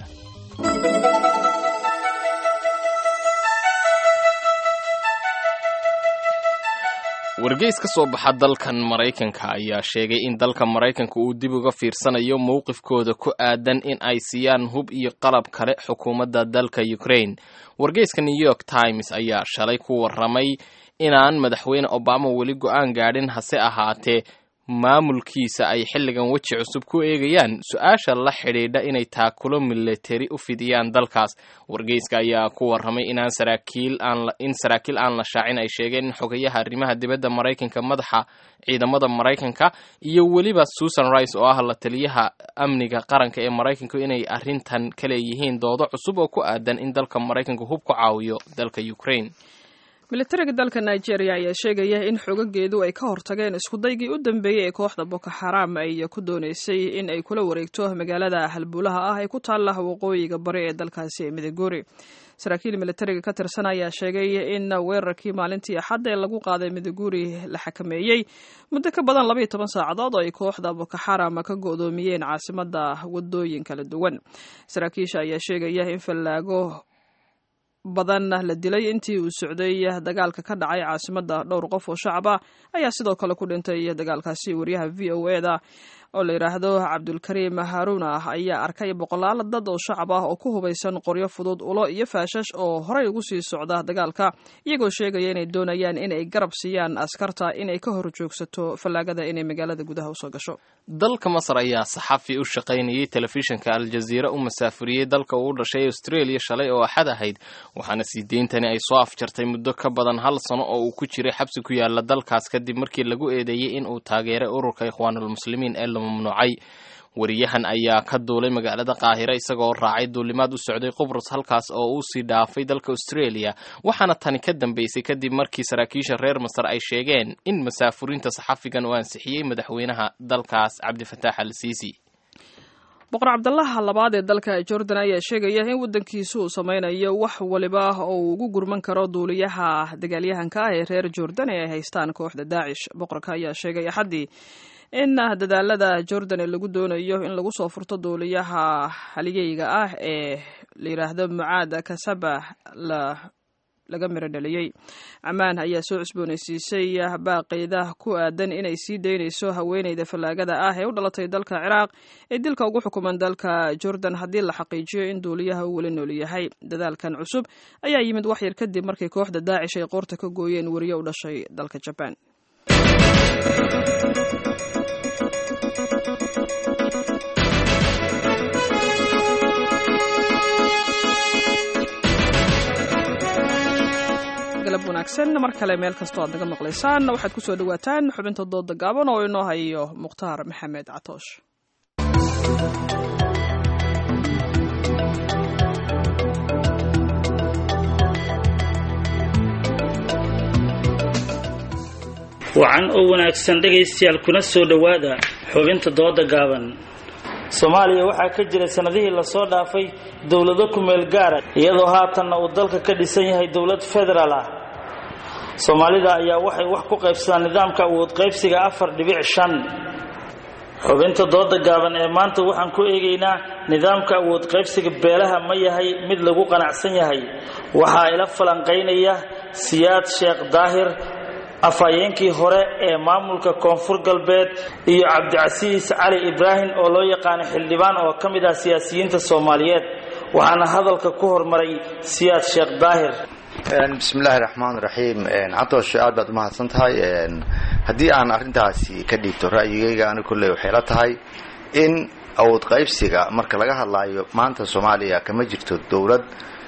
wargeys ka soo baxa dalkan maraykanka ayaa sheegay in dalka maraykanka uu dib uga fiirsanayo mowqifkooda ku aadan in ay siiyaan hub iyo qalab kale xukuumadda dalka ukraine wargeyska new york times ayaa shalay ku warramay inaan madaxweyne obama weli go-aan gaadhin hase ahaatee maamulkiisa ay xilligan weji cusub ku eegayaan su-aasha la xidhiidha inay taakulo militari u fidiyaan dalkaas wargeyska ayaa ku warramay inaan saraakiil aan in saraakiil aan la shaacin ay sheegeen in xogayaha arrimaha dibadda maraykanka madaxa ciidamada maraykanka iyo weliba susan rice oo ah la taliyaha amniga qaranka ee maraykanku inay arrintan ka leeyihiin doodo cusub oo ku aadan in dalka maraykanka hub ku caawiyo dalka ukraine militariga dalka nigeria ayaa sheegaya in xogageedu ay ka hortageen iskudaygii u dambeeyey ee kooxda boko xaram ay ku dooneysay in ay kula wareegto magaalada halbuulaha ah ee ku taalla waqooyiga bari ee dalkaasi ee midogouri saraakiil militariga ka tirsan ayaa sheegay in weerarkii maalintii axadda ee lagu qaaday midoguuri la xakameeyey muddo ka badan labaiyo toban saacadood oo ay kooxda boko xaram ka go'doomiyeen caasimada wadooyin kala duwan saraakiisha ayaa sheegaya in fallaago badan la dilay intii uu socday dagaalka ka dhacay caasimada dhowr qof oo shacab ah ayaa sidoo kale ku dhintay dagaalkaasi wariyaha v o e da oo la yidhaahdo cabdulkariim haaruna ayaa arkay boqolaal dad oo shacab ah oo ku hubaysan qoryo fudud ulo iyo faashash oo horey ugu sii socda dagaalka iyagoo sheegaya inay doonayaan inay garab siiyaan askarta inay ka hor joogsato fallaagada inay magaalada gudaha usoo gasho dalka masar ayaa saxafi u shaqaynayay telefishinka aljaziira u masaafuriyey dalka uu u dhashay australia shalay oo axad ahayd waxaana sii deyntani ay soo afjartay muddo ka badan hal sano oo uu ku jiray xabsi ku yaala dalkaas kadib markii lagu eedeeyey in uu taageeray ururka ikhwaanulmuslimiin ee la mamnuucay wariyahan ayaa ka duulay magaalada qaahira isagoo raacay duulimaad u socday qubrus halkaas oo uu sii dhaafay dalka australia waxaana tani ka dambeysay kadib markii saraakiisha reer masar ay sheegeen in masaafurinta saxafigan uu ansixiyey madaxweynaha dalkaas cabdifataax al siisi boqor cabdalaha labaad ee dalka jordan ayaa sheegaya in waddankiisu uu sameynayo wax waliba oo uu ugu gurman karo duuliyaha dagaalyahanka ah ee reer jordan ee ay haystaan kooxda daacish boqorka ayaa sheegay axaddii in dadaalada jordan ee lagu doonayo in lagu soo furto duuliyaha haligeyga ah ee la yidhaahdo mucaad kasaba la laga miro dhaliyey camaan ayaa soo cusboonaysiisay baaqeyda ku aadan inay sii daynayso haweeneyda fallaagada ah ee u dhalatay dalka ciraaq ee dilka ugu xukuman dalka jordan haddii la xaqiijiyo in duuliyaha uu weli nool yahay dadaalkan cusub ayaa yimid wax yar kadib markii kooxda daacish ay qoorta ka gooyeen weriye u dhashay dalka jabaan galab wanaagsan mar kale meel kastoo aad naga maqlaysaan waxaad ku soo dhowaataan xubinta dooda gaaban oo inoo hayo mukhtaar maxamed catoosh wacan oo wanaagsan dhegaystayaal kuna soo dhowaada xubinta dooda gaaban soomaaliya waxaa ka jira sanadihii lasoo dhaafay dowlado ku-meel gaara iyadoo haatanna uu dalka ka dhisan yahay dowlad federaal ah soomaalida ayaa waxay wax ku qaybsadaan nidaamka awood qaybsiga afar dhibic shan xubinta dooda gaaban ee maanta waxaan ku eegaynaa nidaamka awood qaybsiga beelaha ma yahay mid lagu qanacsan yahay waxaa ila falanqaynaya siyaad sheekh daahir afhayeenkii hore ee maamulka koonfur galbeed iyo cabdicasiis cali ibraahim oo loo yaqaano xildhibaan oo ka mid ah siyaasiyiinta soomaaliyeed waxaana hadalka ku hormaray siyaad sheekh daahir bismillahi raxmaan raxiim cabdoosh aad baad umahadsan tahay haddii aan arrintaasi ka dhiibto ra'yigayga ani kolley waxay la tahay in awood qaybsiga marka laga hadlaayo maanta soomaaliya kama jirto dowlad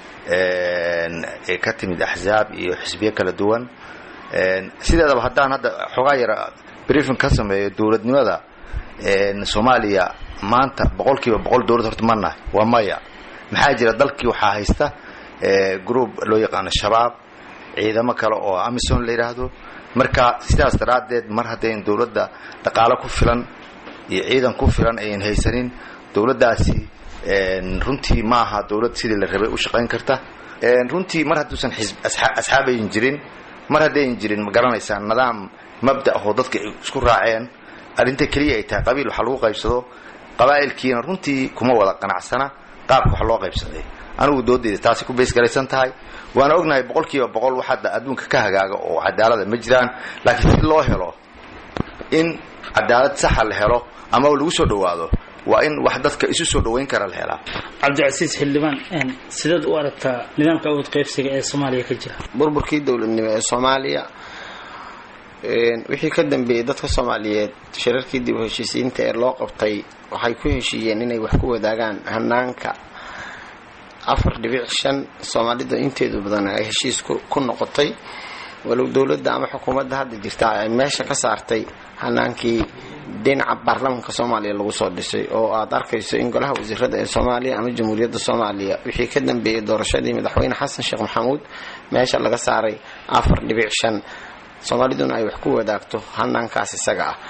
ee ka timid axsaab iyo xisbiyo kala duwan sideedaba haddaan hadda xoogaa yara briefing ka sameeyo dowladnimada soomaaliya maanta boqol kiiba boqol dowlad horta ma nahay waa maya maxaa jira dalkii waxaa haysta group loo yaqaano shabaab ciidamo kale oo amison la yidhaahdo marka sidaas daraaddeed mar haddayn dowladda dhaqaalo ku filan iyo ciidan ku filan ayan haysanin dowladdaasi runtii ma aha dowlad sidii la rabay u shaqayn karta runtii mar hadduusan asxaab ayan jirin mar haddayan jirin ma garanaysaa nidaam mabda ahoo dadka ay isku raaceen arrinta keliya ay tahay qabiil waxa lagu qaybsado qabaa'ilkiina runtii kuma wada qanacsana qaabka wax loo qaybsaday anigu doodeyda taasi ku baysgaraysan tahay waana ognahay boqol kiiba boqol wax hadda adduunka ka hagaaga oo cadaalada ma jiraan laakiin si loo helo in cadaalad saxa la helo ama lagu soo dhowaado waa in wax dadka isu soo dhowayn kara la helaa cabdicasiis xildhibaan sideed u aragtaa nidaamka awood qaybsiga ee soomaaliya ka jira burburkii dowladnimo ee soomaaliya wixii ka dambeeyey dadka soomaaliyeed shirarkii dib u heshiisiinta ee loo qabtay waxay ku heshiiyeen inay wax ku wadaagaan hanaanka afar dhibic shan soomaalida inteedu badan ay heshiis ku noqotay walow dowladda ama xukuumadda hadda jirta ay meesha ka saartay hanaankii dhinaca baarlamaanka soomaaliya lagu soo dhisay oo aad arkayso in golaha wasiirada ee soomaaliya ama jamhuuriyadda soomaaliya wixii ka dambeeyey doorashadii madaxweyne xasan sheekh maxamuud meesha laga saaray afar dhibic shan soomaaliduna ay wax ku wadaagto hanaankaas isaga ah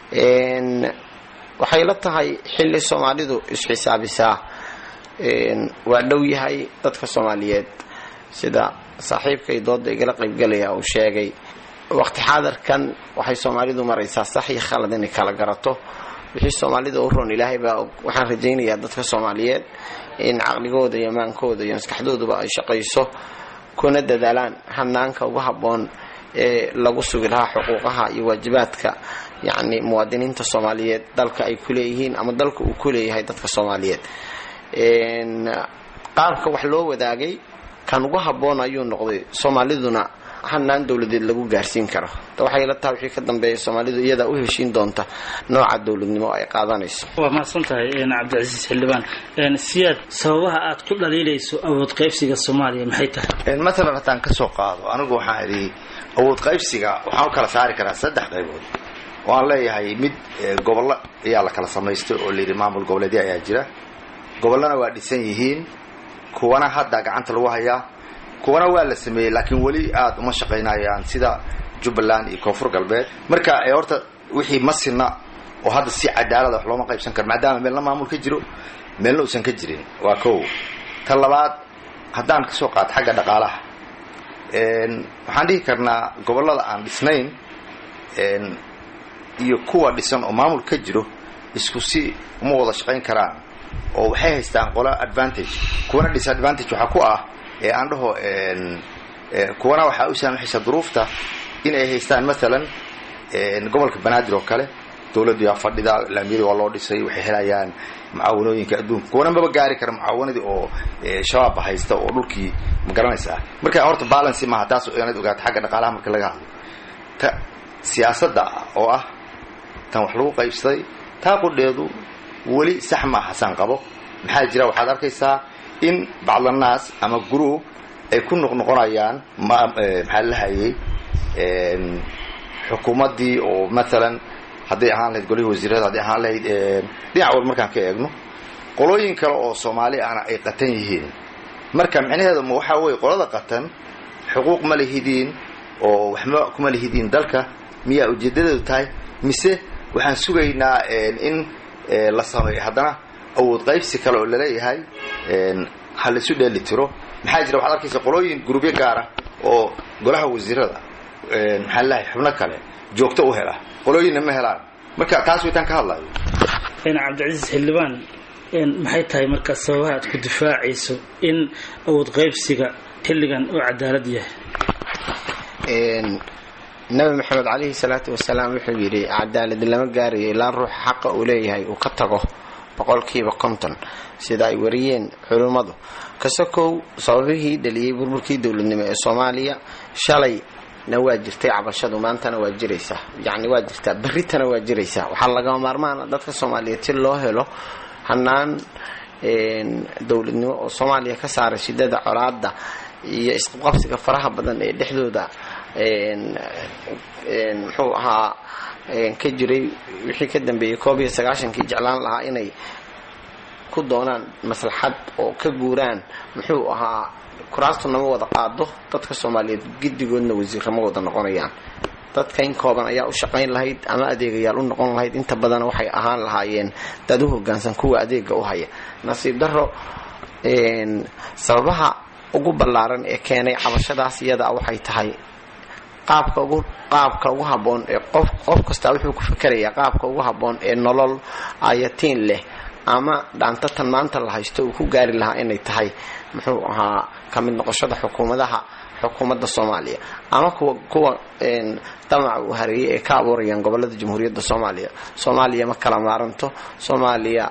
waxay la tahay xilli soomaalidu isxisaabisaa waa dhow yahay dadka soomaaliyeed sida saaxiibkay dooda igala qaybgalaya uu sheegay waqti xaadarkan waxay soomaalidu maraysaa sax iyo khalad inay kala garato wixii soomaalida u roon ilaahay baa waxaan rajaynayaa dadka soomaaliyeed in caqligooda iyo maankooda iyo maskaxdooduba ay shaqayso kuna dadaalaan hanaanka ugu habboon ee lagu sugi lahaa xuquuqaha iyo waajibaadka yacni muwaadiniinta soomaaliyeed dalka ay ku leeyihiin ama dalka uu ku leeyahay dadka soomaaliyeed qaabka wax loo wadaagay kan ugu habboon ayuu noqday soomaaliduna hanaan dowladeed lagu gaarsiin karo waxay la tahay wixii ka dambeeya soomaalidu iyadaa u heshiin doonta nooca dowladnimo ay qaadanayso waa mahadsan tahay cabdicasiis xildhibaan siyaad sababaha aad ku dhaliilayso awood qaybsiga soomaaliya maxay tahay matalan haddaan ka soo qaado anigu waxaan idhi awood qaybsiga waxaan u kala saari karaa saddex qaybood waan leeyahay mid gobollo ayaa la kala samaystay oo layidhi maamul goboleedya ayaa jira gobollana waa dhisan yihiin kuwana hadda gacanta lagu hayaa kuwana waa la sameeyey laakiin weli aada uma shaqaynayaan sida jubbaland iyo koonfur galbeed marka horta wixii ma sinna oo hadda si cadaalada wax looma qaybsan karo maadaama meelna maamul ka jiro meelna uusan ka jirin waa kow ta labaad haddaan ka soo qaato xagga dhaqaalaha waxaan dhihi karnaa gobollada aan dhisnayn iyo kuwa dhisan oo maamul ka jiro isku si uma wada shaqayn karaan oo waxay haystaan qola advantage kuwana disadvantage waxaa ku ah ee aan dhaho kuwana waxaa u saamaxaysa duruufta in ay haystaan maalan gobolka banaadir oo kale dowladdu yaa fadhida laamiyadii waa loo dhisay waxay helayaan mucaawanooyinka adduunka kuwana maba gaari kara mucaawanadii oo shabaabba haysta oo dhulkii ma garanaysaa marka horta balancy maaha taas inaad ogaato xagga dhaqaalaha marka laga hadlo ta siyaasadda oo ah tan wax lagu qaybsaday taa qudheedu weli sax ma ahasaan qabo maxaa jira waxaad arkaysaa in bacdanaas ama group ay ku noqnoqonayaan maxaa la hayay xukuumaddii oo maalan hadday ahaan lahayd golihii wasiirada hadday ahaan lahayd dhinac wal markaan ka eegno qolooyin kale oo soomaali ana ay qatan yihiin marka micnaheedu ma waxaa weye qolada qatan xuquuq ma lihidiin oo waxma kuma lihidiin dalka miyaa ujeedadeedu tahay mise waxaan sugaynaa in la sameeyo haddana awood qaybsi kale oo laleeyahay ha laisu dheeli tiro maxaa jira waxaad arkaysa qolooyin gurubyo gaara oo golaha wasiirada maxaa lalahay xubno kale joogto u hela qolooyinna ma helaan marka taas waytaan ka hadlayo cabdicasiis xildhibaan maxay tahay marka sababaha aad ku difaacayso in awood qaybsiga xilligan oo cadaalad yahay nabi maxamed calayhi salaatu wasalaam wuxuu yidhi cadaalad lama gaarayo ilaa ruuxa xaqa uu leeyahay uu ka tago boqolkiiba konton sida ay wariyeen culimmadu kasakow sababihii dhaliyey burburkii dowladnimo ee soomaaliya shalayna waa jirtay cabashadu maantana waa jiraysaa yacni waa jirtaa berritana waa jiraysaa waxaa lagama maarmaana dadka soomaaliyeed si loo helo hanaan dowladnimo oo soomaaliya ka saaray shidada colaada iyo isqabqabsiga faraha badan ee dhexdooda muxuu ahaa ka jiray wixii ka dambeeyey koob iyo sagaashankii jeclaan lahaa inay ku doonaan maslaxad oo ka guuraan muxuu ahaa kuraastu nama wada qaado dadka soomaaliyeed giddigoodna wasiirama wada noqonayaan dadka in kooban ayaa u shaqayn lahayd ama adeegayaal u noqon lahayd inta badan waxay ahaan lahaayeen dad u hogaansan kuwa adeega u haya nasiib daro sababaha ugu ballaaran ee keenay cabashadaas iyada waxay tahay qaabka ugu qaabka ugu habboon ee qof qof kastaa wuxuu ku fikerayaa qaabka ugu habboon ee nolol ayatiin leh ama dhaantatan maanta la haysto uu ku gaari lahaa inay tahay muxuu ahaa ka mid noqoshada xukuumadaha xukuumadda soomaaliya ama kuwa kuwa damaca uu hareeyay ee ka abuurayaan gobolada jamhuuriyadda soomaaliya soomaaliya ma kala maaranto soomaaliya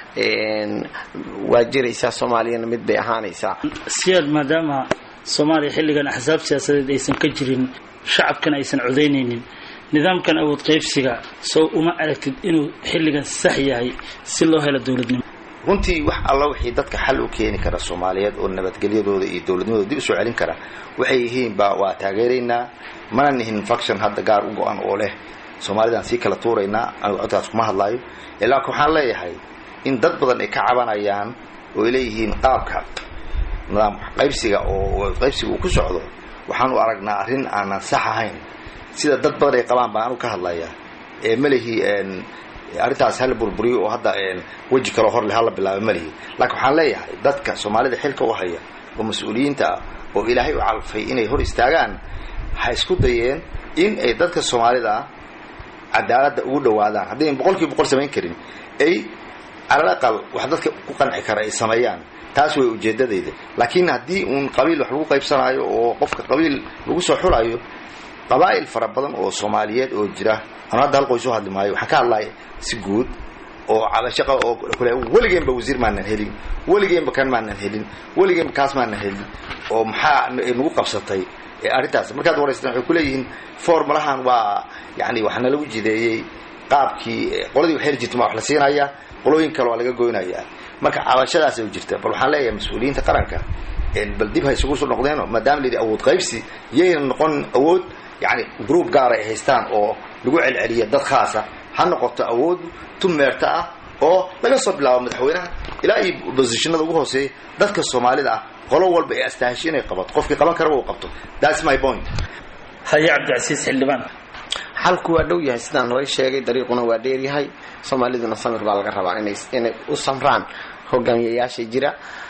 waa jiraysaa soomaaliyana mid bay ahaanaysaa siyaad maadaama soomaaliya xilligan axsaab siyaasadeed aysan ka jirin shacabkana aysan codaynaynin nidaamkan awood qaybsiga sow uma aragtid inuu xilligan sax yahay si loo helo dowladnimo runtii wax alla wixii dadka xal u keeni kara soomaaliyeed oo nabadgelyadooda iyo dowladnimadooda dib usoo celin kara waxay yihiinba waa taageeraynaa mana nihin faction hadda gaar u go-an oo leh soomaalidaan sii kala tuuraynaa anigu codkaas kuma hadlaayo laakiin waxaan leeyahay in dad badan ay ka cabanayaan oo ay leeyihiin qaabka nidaam qaybsiga oo qaybsiga uu ku socdo waxaan u aragnaa arrin aanan sax ahayn sida dad badan ay qabaan baan anu ka hadlaya ee malihi arrintaas hala burburiyo oo hadda weji kaloo horle hala bilaaba malihi laakiin waxaan leeyahay dadka soomaalida xilka u haya oo mas-uuliyiinta ah oo ilaahay u calfay inay hor istaagaan ha isku dayeen in ay dadka soomaalida cadaaladda ugu dhawaadaan haddayn boqol kiiba boqol samayn karin ay calal aqal wax dadka ku qanci kara ay sameeyaan taas way ujeedadayda laakiin haddii uun qabiil wax lagu qaybsanaayo oo qofka qabiil lagu soo xulayo qabaa'il fara badan oo soomaaliyeed oo jira anu hadda hal qoys u hadli maayo waxaan ka hadlaya si guud oo cabashaqa oo kule weligeenba wasiir maanan helin weligeenba kan maanan helin weligeenba kaas maanan helin oo maxaa nagu qabsatay arrintaas markaad waraystaan waxay kuleeyihiin formulahan waa yani waxaana lagu jideeyey qaabkii qoladii wax heli jirta ma wax la siinaya qolooyin kale waa laga goynaya marka cabashadaas ay jirta bal waxaan leeyahay mas-uuliyiinta qaranka bal dib ha isugu soo noqdeeno maadaama la yidhi awood qaybsi yayna noqon awood yani group gaara ay haystaan oo lagu celceliya dad khaasa ha noqoto awood tumeerta ah oo laga soo bilaabo madaxweynaha ilaa iyo bosishinada ugu hooseeya dadka soomaalida ah qolo walba ee astaahishi inay qabato qofkii qaban karaba uu qabto thats my point haye cabdicasiis xildhibaan xalku waa dhow yahay sidaan horay sheegay dariiquna waa dheeryahay soomaaliduna samir baa laga rabaa inay inay u samraan hogaamiyayaasha jira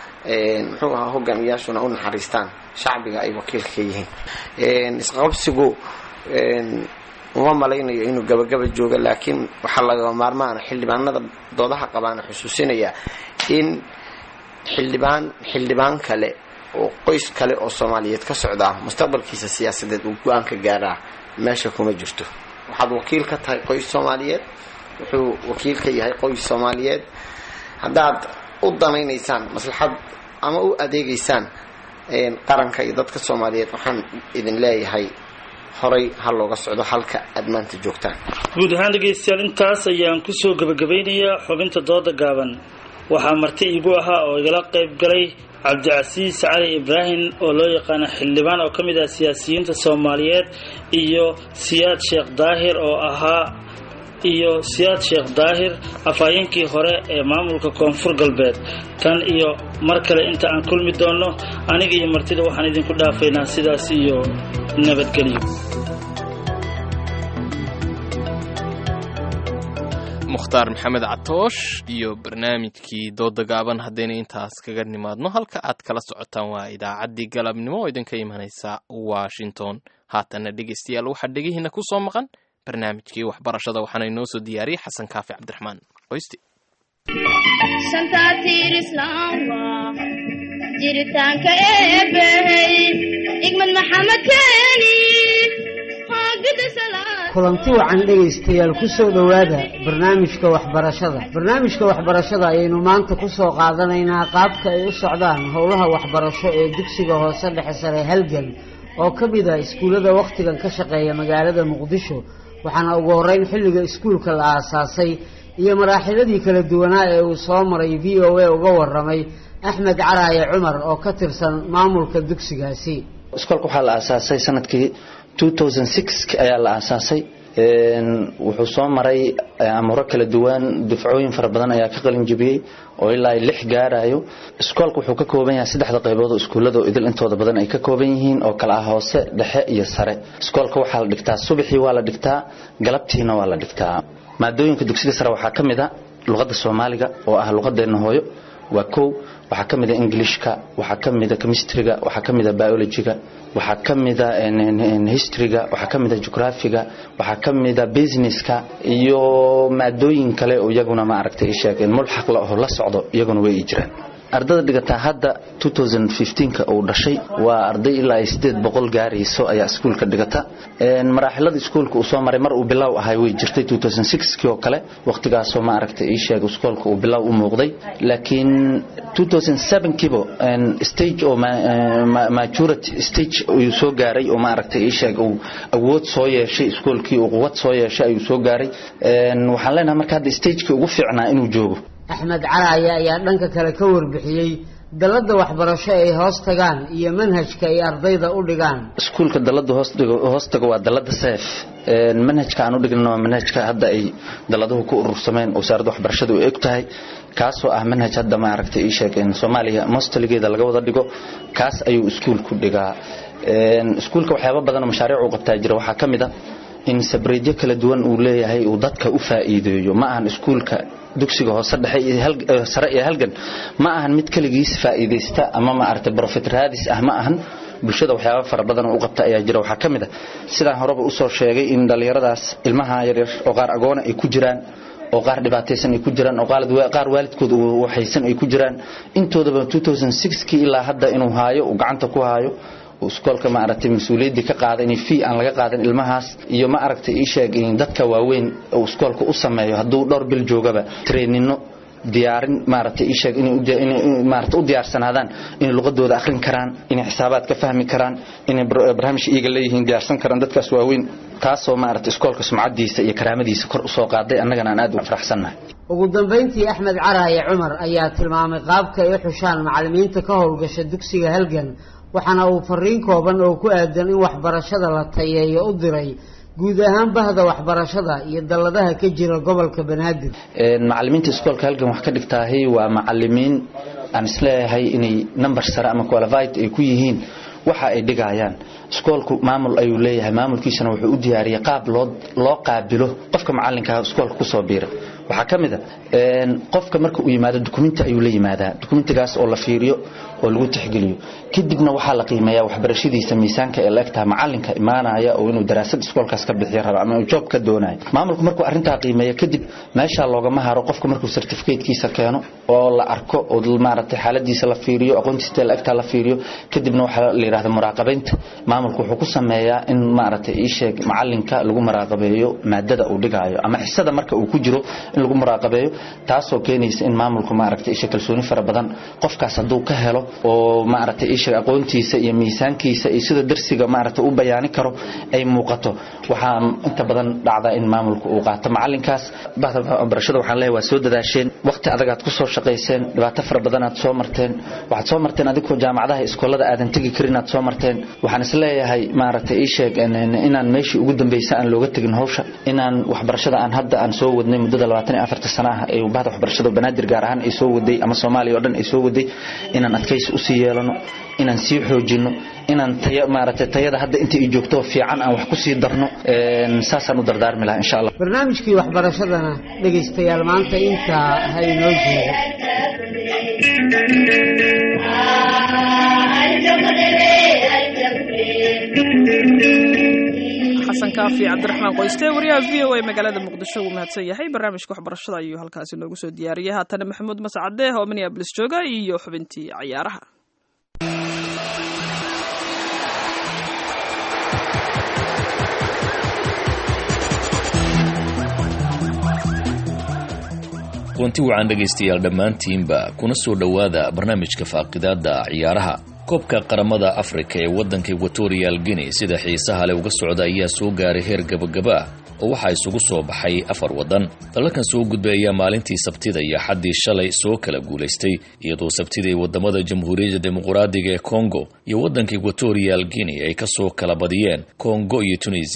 muxuu ahaa hogaamiyayaashuna u naxariistaan shacbiga ay wakiilka yihiin isqabsigu uma malaynayo inuu gabagaba joogo laakiin waxaa laga maarmaana xildhibaanada doodaha qabaana xusuusinaya in xildhibaan xildhibaan kale oo qoys kale oo soomaaliyeed ka socdaa mustaqbalkiisa siyaasadeed uu go-aan ka gaaraa meesha kuma jirto waxaad wakiil ka tahay qoys soomaaliyeed wuxuu wakiil ka yahay qoys soomaaliyeed haddaad u danaynaysaan maslaxad ama u adeegaysaan qaranka iyo dadka soomaaliyeed waxaan idin leeyahay horay ha looga socdo halka aad maanta joogtaan guud ahaan dhegaystayaal intaas ayaan kusoo gebagabeynayaa xubinta dooda gaaban waxaa marti iigu ahaa oo igala qayb galay cabdicasiis cali ibraahim oo loo yaqaano xildhibaan oo ka mid ah siyaasiyiinta soomaaliyeed iyo siyaad sheekh daahir oo ahaa iyo siyaad sheekh daahir afhayeenkii hore ee maamulka koonfur galbeed tan iyo mar kale inta aan kulmi doonno aniga iyo martida waxaan idinku dhaafaynaa sidaas iyo nabadgelyo mukhtaar maxamed catoosh iyo barnaamijkii dooda gaaban haddayna intaas kaga nimaadno halka aad kala socotaan waa idaacaddii galabnimo oo idinka imanaysa washington haatanna dhegaystayaal waxaa dhegihiina ku soo maqan barnaamijkii waxbarashada waxaana inoo soo diyaariyey xasan kaafi cabdiraxmaan qoysti jiritaanka eebbahey igmad maxamed keeni kulanti wacan dhegaystayaal ku soo dhowaada barnaamijka waxbarashada barnaamijka waxbarashada ayaynu maanta ku soo qaadanaynaa qaabka ay u socdaan howlaha waxbarasho ee dugsiga hoose dhexe sare halgan oo ka mid ah iskuullada wakhtigan ka shaqeeya magaalada muqdisho waxaana ugu horreyn xilliga iskuulka la aasaasay iyo maraaxiladii kala duwanaa ee uu soo maray v o a uga waramay axmed caraaye cumar oo ka tirsan maamulka dugsigaasi iskoolka waxaa la aasaasay sanadkii ayaa la aasaasay wuxuu soo maray amuro kala duwan dufcooyin fara badan ayaa ka qalin jebiyey oo ilaa lix gaarayo iskoolka wuxuu ka kooban yahay saddexda qaybood oo iskuullada oo idil intooda badan ay ka kooban yihiin oo kala ah hoose dhexe iyo sare iskoolka waxaa la dhigtaa subaxii waa la dhigtaa galabtiina waa la dhigtaa maadooyinka dugsiga sare waxaa ka mid a luqadda soomaaliga oo ah luqadeenna hooyo waa kow waxaa ka mid a englishka waxaa ka mid a chemistryga waxaa ka mid a biologyga waxaa ka mid a historyga waxaa ka mid a geographiga waxaa ka mid a businesska iyo maadooyin kale oo iyaguna ma aragtay sheegeen mulxaq la oo la socdo iyaguna way jiraan ardada dhigataa hadda 2015ka uu dhashay waa arday ilaa ay sideed boqol gaarayso ayaa iskuulka dhigata maraaxilada iskuulka uu soo maray mar uu bilow ahay way jirtay 2006kii oo kale waqtigaasoo ma aragtay ii sheeg iskuulka uu bilow u muuqday laakiin 2007kiiba stage oo maturity stage uu soo gaaray oo ma aragtay ii sheeg uu awood soo yeeshay iskuulkii uu quwad soo yeeshay ayuu soo gaaray waxaan leenahay marka hadda stagekii ugu fiicnaa inuu joogo axmed caraaye ayaa dhanka kale ka warbixiyey dalladda waxbarasho ay hoos tagaan iyo manhajka ay ardayda u dhigaan iskuulka dalada hoostaga waa dalada seef manhajka aan u dhignan waa manhajka hadda ay daladuhu ku urursameen wasaaradda waxbarashada u eg tahay kaasoo ah manhaj hadda ma aragtay ii sheegeen soomaaliya mostaligeeda laga wada dhigo kaas ayuu iskuulku dhigaa iskuulka waxyaaba badanoo mashaariic uu qabtaa jira waxaa ka mid a in sabreedyo kala duwan uu leeyahay uu dadka u faa'iideeyo ma ahan iskuulka dugsiga hoose dhexe sare iyo halgan ma ahan mid keligiis faa'iidaysta ama ma aragtay profit raadis ah ma ahan bulshada waxyaaba fara badan u qabta ayaa jira waxaa ka mid a sidaan horeba usoo sheegay in dhallinyaradaas ilmaha yaryar oo qaar agoona ay ku jiraan oo qaar dhibaataysan ay ku jiraan oo qaar waalidkooda waxaysan ay ku jiraan intoodaba 2006kii ilaa hadda inuu haayo uu gacanta ku haayo iskoolka ma aragtay mas-uuliyaddii ka qaada inay fee aan laga qaadan ilmahaas iyo ma aragtay ii sheeg in dadka waaweyn uu iskoolka u sameeyo hadduu dhowr bil joogaba treenino diyaarin maaragtay ii sheeg inay maaragtay u diyaarsanaadaan inay luqadooda akhrin karaan inay xisaabaad ka fahmi karaan inay barnaamij iyaga leeyihiin diyaarsan karaan dadkaas waaweyn taasoo maaragtay iskoolka sumcadiisa iyo karaamadiisa kor usoo qaaday annagana aan aad u faraxsannahay ugu dambayntii axmed caraaye cumar ayaa tilmaamay qaabka ay u xushaan macallimiinta ka howlgasha dugsiga halgan waxaana uu fariin kooban oo ku aadan in waxbarashada la tayeeyo u diray guud ahaan bahda waxbarashada iyo dalladaha ka jira gobolka banaadir macallimiinta iskoolka halgan wax ka dhigtaahay waa macallimiin aan isleeyahay inay number sare ama qualified ay ku yihiin waxa ay dhigayaan iskoolku maamul ayuu leeyahay maamulkiisana wuxuu u diyaariyay qaab loo loo qaabilo qofka macallinka iskoolka kusoo biira waxaa ka mid a qofka marka uu yimaado dukumenti ayuu la yimaadaa dukumentigaas oo la fiiriyo oo lagu tixgeliyo kadibna waxaa la qiimeeyaa waxbarashadiisa miisaanka ee la egtaha macalinka imaanaya oo inuu daraasad iskoolkaas ka bixiya raba ama uu joob ka doonayo maamulku markuu arrintaa qiimeeyo kadib meeshaa loogama haro qofka markuu certificatekiisa keeno oo la arko oo maaragtay xaaladiisa la fiiriyo aqoontiisa la egtaa la fiiriyo kadibna waxaa la yidhahda muraaqabaynta maamulku wuxuu ku sameeyaa in maaragtay ii sheeg macalinka lagu muraaqabeeyo maadada uu dhigaayo ama xisada marka uu ku jiro in lagu muraaqabeeyo taasoo keenaysa in maamulku maaragtay isha kalsooni fara badan qofkaas hadduu ka helo oo maaragtay isha aqoontiisa iyo miisaankiisa iyo sida darsiga maaragtay u bayaani karo ay muuqato waxaa inta badan dhacda in maamulku uu qaato macalinkaas bahda barashada waxaan leeyahay waa soo dadaasheen waqti adagaad ku soo shaqayseen dhibaato fara badanaad soo marteen waxaad soo marteen adigoo jaamacadaha iskoolada aadan tegi karin aad soo marteen waxaan is leeyahay maaragtay ii sheeg inaan meeshii ugu dambaysa aan looga tegin hawsha inaan waxbarashada aan hadda aan soo wadnay muddada labaatan iyo afarta sana ah ee bahda waxbarashada banaadir gaar ahaan ay soo waday ama soomaaliya oo dhan ay soo waday inaan adkaysi usii yeelano inaan sii xoojino inaan taya maaragtay tayada hadda inta ay joogto fiican aan wax ku sii darno saasaan u dardaarmi lahaa insha allah barnaamijkii waxbarashadana dhegaystayaal maanta intaa ha inoo jeedo xasan kaafi cabdiraxmaan qoyste wariyaha v o a magaalada muqdisho wuu mahadsan yahay barnaamijka waxbarashada ayuu halkaasi noogu soo diyaariyay haatana maxamuud mascade oo minneabolis jooga iyo xubintii cayaaraha kulanti wacan dhegaystayaal dhammaantiinba kuna soo dhowaada barnaamijka faaqidaada ciyaaraha koobka qaramada afrika ee waddanka equatorial guinea sida xiisaha leh uga socda ayaa soo gaaray heer gabagaba ah oo waxaa isugu soo baxay afar waddan dalalkan soo gudbay ayaa maalintii sabtida iyo xaddii shalay soo kala guulaystay iyadoo sabtida ay waddamada jamhuuriyadda dimuqraadiga ee kongo iyo waddanka equatorial guinea ay ka soo kala badiyeen kongo iyo tunisiya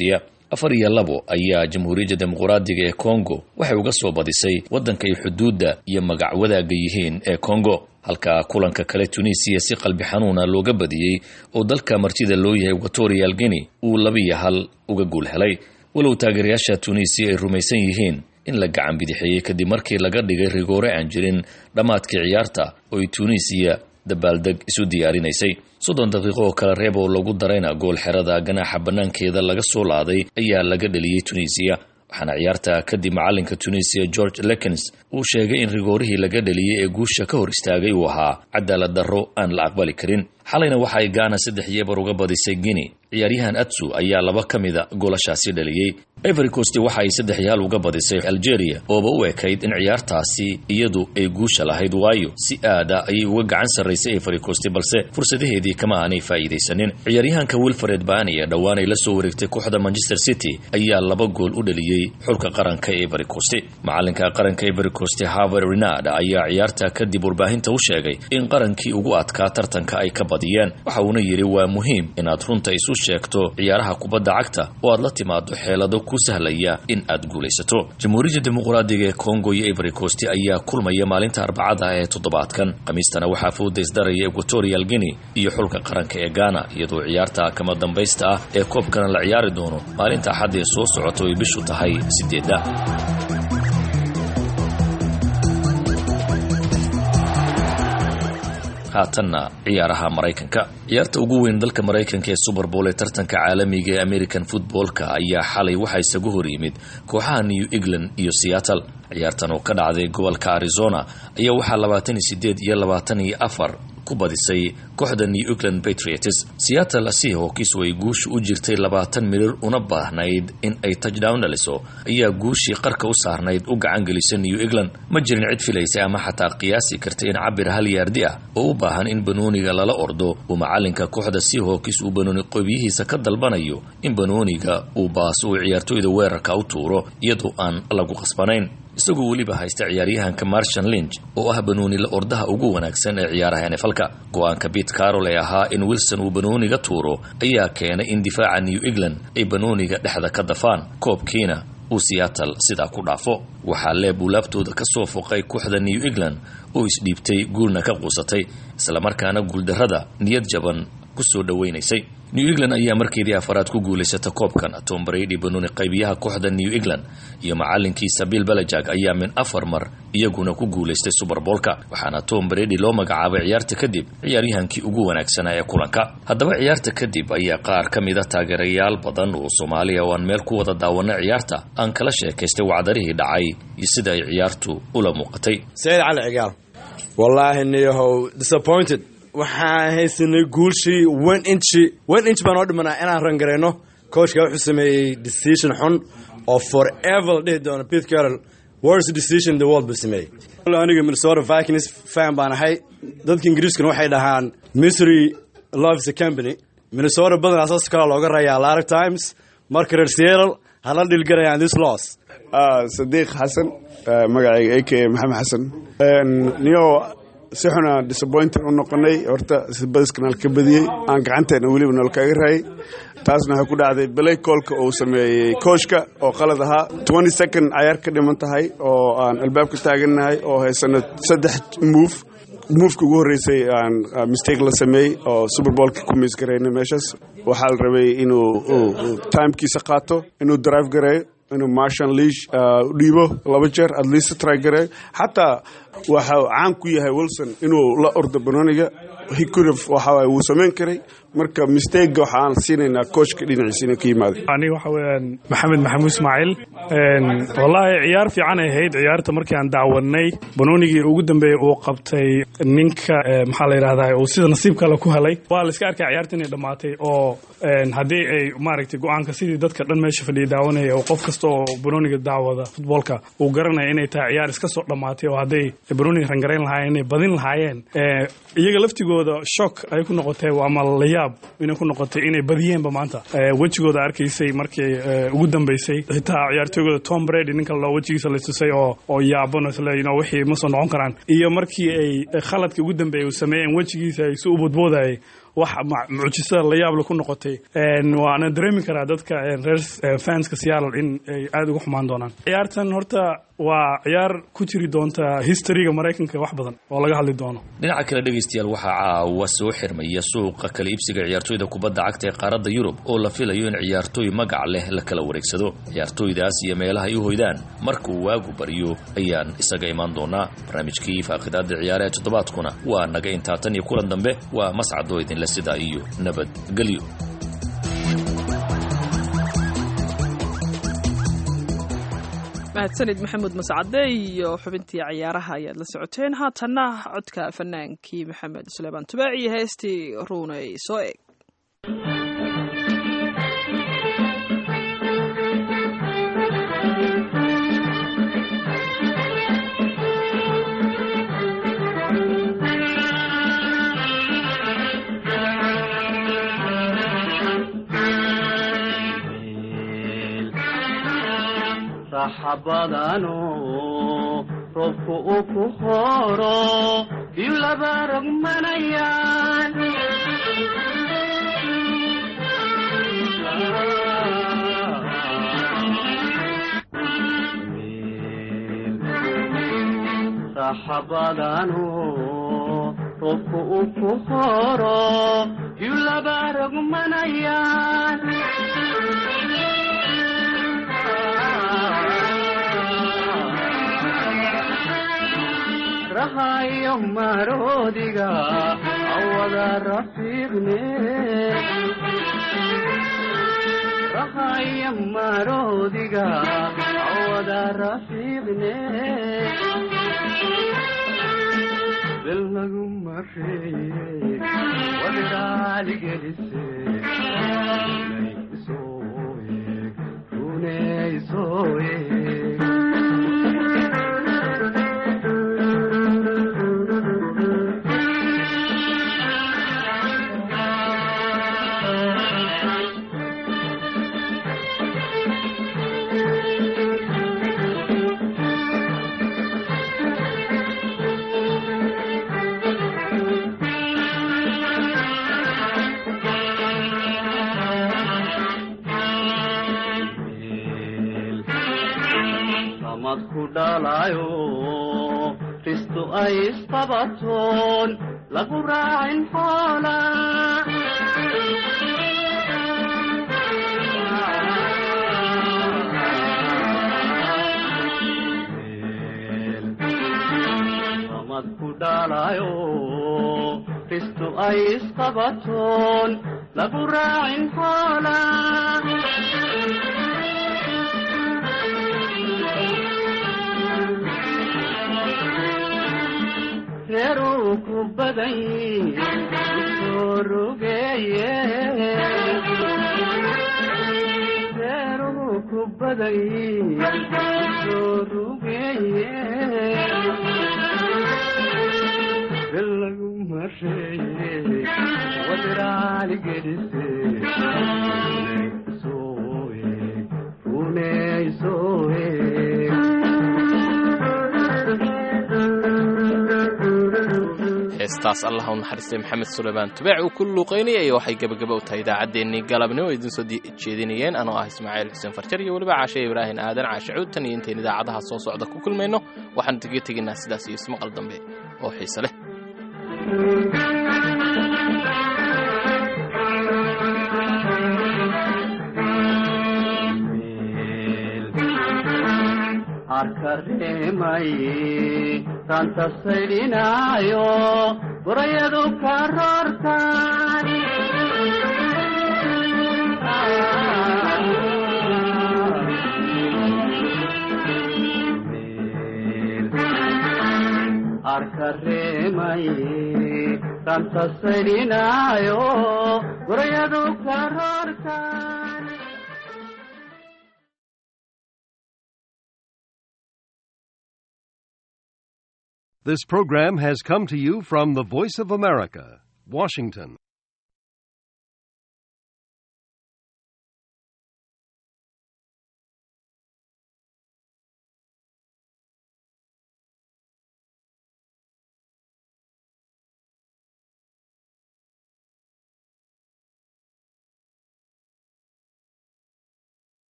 afar iyo labo ayaa jamhuuriyadda dimuqraadiga ee kongo waxay uga soo badisay waddanka ay xuduudda iyo magac wadaaga yihiin ee kongo halka kulanka kale tunisiya si qalbi xanuuna looga badiyey oo dalka martida loo yahay equatorial guinea uu labiyo hal uga guul helay walow taageerayaasha tunisiya ay rumaysan yihiin in la gacan bidixeeyey kadib markii laga dhigay rigoore aan jirin dhammaadkii ciyaarta oo ay tunisiya dabaaldeg isu diyaarinaysay soddon daqiiqo oo kale reeb oo lagu darayna gool xerada ganaaxa bannaankeeda laga soo laaday ayaa laga dheliyey tunisiya waxaana ciyaarta kadib macalinka tunisiya george lekens uu sheegay in rigoorihii laga dheliyey ee guusha ka hor istaagay uu ahaa cadaalad darro aan la aqbali karin xalayna waxa ay gaana saddex yeebar uga badisay guinea ciyaaryahan atsu ayaa laba ka mida goolashaasi dhaliyey every coast waxa ay saddex yaal uga badisay algeria ooba u ekayd in ciyaartaasi iyadu ay guusha lahayd waayo si aada ayay uga gacan sarraysay every coast balse fursadaheedii kama aanay faa'iidaysanin ciyaaryahanka wilfred baani ee dhowaan ay la soo wareegtay kooxda manchester city ayaa laba gool u dhaliyey xulka qaranka every coast macalinka qaranka every coast harvard renard ayaa ciyaarta kadib warbaahinta u sheegay in qarankii ugu adkaa tartanka ay ka badiyeen waxa uuna yidhi waa muhiim inaad runta isu sheegto ciyaaraha kubadda cagta oo aad la timaado xeelado ku sahlaya in aad guulaysato jamhuuriyadda dimuqraadiga ee kongo iyo every coast ayaa kulmaya maalinta arbacada ee toddobaadkan khamiistana waxaa foodaysdaraya equatorial guinea iyo xulka qaranka ee ghana iyadoo ciyaarta kama dambaysta ah ee koobkana la ciyaari doono maalinta axad ee soo socota ay bishu tahay sideedda haatanna ciyaaraha maraykanka ciyaarta ugu weyn dalka maraykanka ee super bowl ee tartanka caalamiga ee american footballka ayaa xalay waxaa isagu hor yimid kooxaha new england iyo seattle ciyaartan oo ka dhacday gobolka arizona ayaa waxaa labaatan iyo sideed iyo labaatan iyo afar ku badisay kooxda new england patriots seattle seahawks oo ay guusha u jirtay labaatan mirir una baahnayd in ay touchdown dhaliso ayaa guushii qarka u saarnayd u gacan gelisay new england ma jirin cid filaysay ama xataa qiyaasi kartay in cabir hal yaardi ah oo u baahan in banooniga lala ordo uu macalinka kooxda seahawks uu banooni qoobiyihiisa ka dalbanayo in banooniga uu baas uu ciyaartooyda weerarka u tuuro iyadoo aan lagu qasbanayn isagoo weliba haysta ciyaaryahanka marshan linch oo ah banoonila ordaha ugu wanaagsan ee ciyaaraha nfalka go-aanka bit carol ee ahaa in wilson uu banooniga tuuro ayaa keenay in difaaca new england ay banooniga dhexda ka dafaan koobkiina uu seattle sidaa ku dhaafo waxaa leeb uu laabtooda ka soo foqay kooxda new england oo isdhiibtay guulna ka quusatay islamarkaana guuldarrada niyad jaban ku soo dhowaynaysay new england ayaa markeedii afaraad ku guulaysata koobkan tom brady banooni qaybiyaha kooxda new england iyo macalinkiisa bill belajag ayaa min afar mar iyaguna ku guulaystay suberboolka waxaana tom brady loo magacaabay ciyaarta kadib ciyaaryahankii ugu wanaagsanaa ee kulanka haddaba ciyaarta kadib ayaa qaar ka mida taageerayaal badan oo soomaaliya oo aan meel ku wada daawana ciyaarta aan kala sheekaystay wacdarihii dhacay iyo sida ay ciyaartu ula muuqatay sayid cali cigaal wallaahi niyahow disappointed waxaan haysanay guulshii one inchi one inch baan oo dhimanaa inaan rangarayno coachka wuxuu sameeyey decision xun oo forever la dhihi doono pete carroll worst decision in the world buu sameeyey aniga minnesota vikings fan baan ahay dadka ingiriiskuna waxay dhahaan misery loves a company minnesota badan asaas kale looga rayaa a lot of times marka reer seattle hala dhilgarayaan this loss sadiiq xasan magacayga a k a maxamed xasan niyo si xuna disappointed u noqonay horta badiskanaal ka badiyey aan gacanteena weliba nal kaga raayay taasna waxay ku dhacday balay koolka uu sameeyey kooshka oo qalad ahaa twenty second cayaar ka dhiman tahay oo aan albaabka taagannahay oo haysano saddex move moveka ugu horreysay aan mistake la sameeyey oo superboolka ku miis garayna meeshaas waxaa la rabay inuu timekiisa qaato inuu drive gareeyo inuu marshal leash u dhiibo laba jeer at least try gareeyo xataa waxa caan ku yahay wilson inuu la ordo banooniga hicurif waxa wuu samayn karay marka mistake waxaan siinaynaa coachka dhinaciisa inay ka yimaaday aniga waxa weeyaan maxamed maxamuud ismaaciil wallaahi ciyaar fiican ay ahayd ciyaarta markii aan daawanay banoonigii ugu dambeeyey uu qabtay ninka maxaa la yidhahdaa uu sida nasiibka le ku helay waa la iska arkay ciyaarta inay dhammaatay oo haddii ay maaragtay go-aanka sidii dadka dhan meesha fadhiya daawanaya oo qof kasta oo banooniga daawada futboolka uu garanaya inay tahay ciyaar iska soo dhammaatay oo hadday banooniga rangarayn lahaayeen inay badin lahaayeen iyaga laftigooda shock ay ku noqotay ama layaab inay ku noqotay inay badiyeenba maanta wejigooda arkaysay markii ugu dambeysay xitaa ciyaartooygooda tom brady ninka loo wejigiisa la tusay oo oo yaabano isle you know wixii ma soo noqon karaan iyo markii ay khaladkii ugu dambeeyay uu sameeyeen wejigiisa ay si u bodboodayay wax mucjisada la yaable ku noqotay waana dareemi karaa dadka reer fanska seattle in ay aada uga xumaan doonaan ciyaartan horta waa ciyaar ku jiri doonta historyga maraykanka wax badan oo laga hadli doono dhinaca kale dhegaystayaal waxaa caawa soo xirmaya suuqa kala iibsiga ciyaartooyda kubadda cagta ee qaaradda yurub oo la filayo in ciyaartooy magac leh la kala wareegsado ciyaartooydaas iyo meelaha ay u hoydaan markuu waagu baryo ayaan isaga imaan doonaa barnaamijkii faaqidaada ciyaare ee toddobaadkuna waa naga intaa tan iyo kulan dambe waa mascadoo idinle sidaa iyo nabadgelyo mahadsanid maxamuud mascade iyo xubintii ciyaaraha ayaad la socoteen haatanna codka fanaankii maxamed suleymaan tubaac iyo heestii ruunay soo eg raxabadano roobku uu ku horo biyu laba rogmanayaan raxabadano roobku uu ku horo biyu laba rogmanayaan rahayo maroodiga awada rafiiqne rahayo maroodiga awada rafiiqne bel lagu mareeye wadiraaligelise runeysoye dhalayo ristu ay isqabatoon lagu raacin xoola samad ku dhalayo ristu ay isqabatoon lagu raacin xoola reeruu ku badan soo rogeeye reeruu ku badan soo rogeeye bel lagu mareeye wadiraali gelise runeysoye runeysoye heestaas allah u naxariistay maxamed suleymaan tubaac uu ku luuqaynayay waxay gebagaba u tahay idaacaddeenii galabnimo idiin soo jeedinayeen anoo ah ismaaciil xuseen farjar iyo weliba caashe ibraahin aadan caashe cuud tan iyo intayn idaacadaha soo socda ku kulmayno waxaan kaga tegaynaa sidaas iyo ismaqal dambe oo xiise leh arkareemay ranta saydhinaayo burayadu ka roortaan arkareemay ranta saydhinaayo burayadu ka roortaan This program has come to you from the Voice of America, Washington.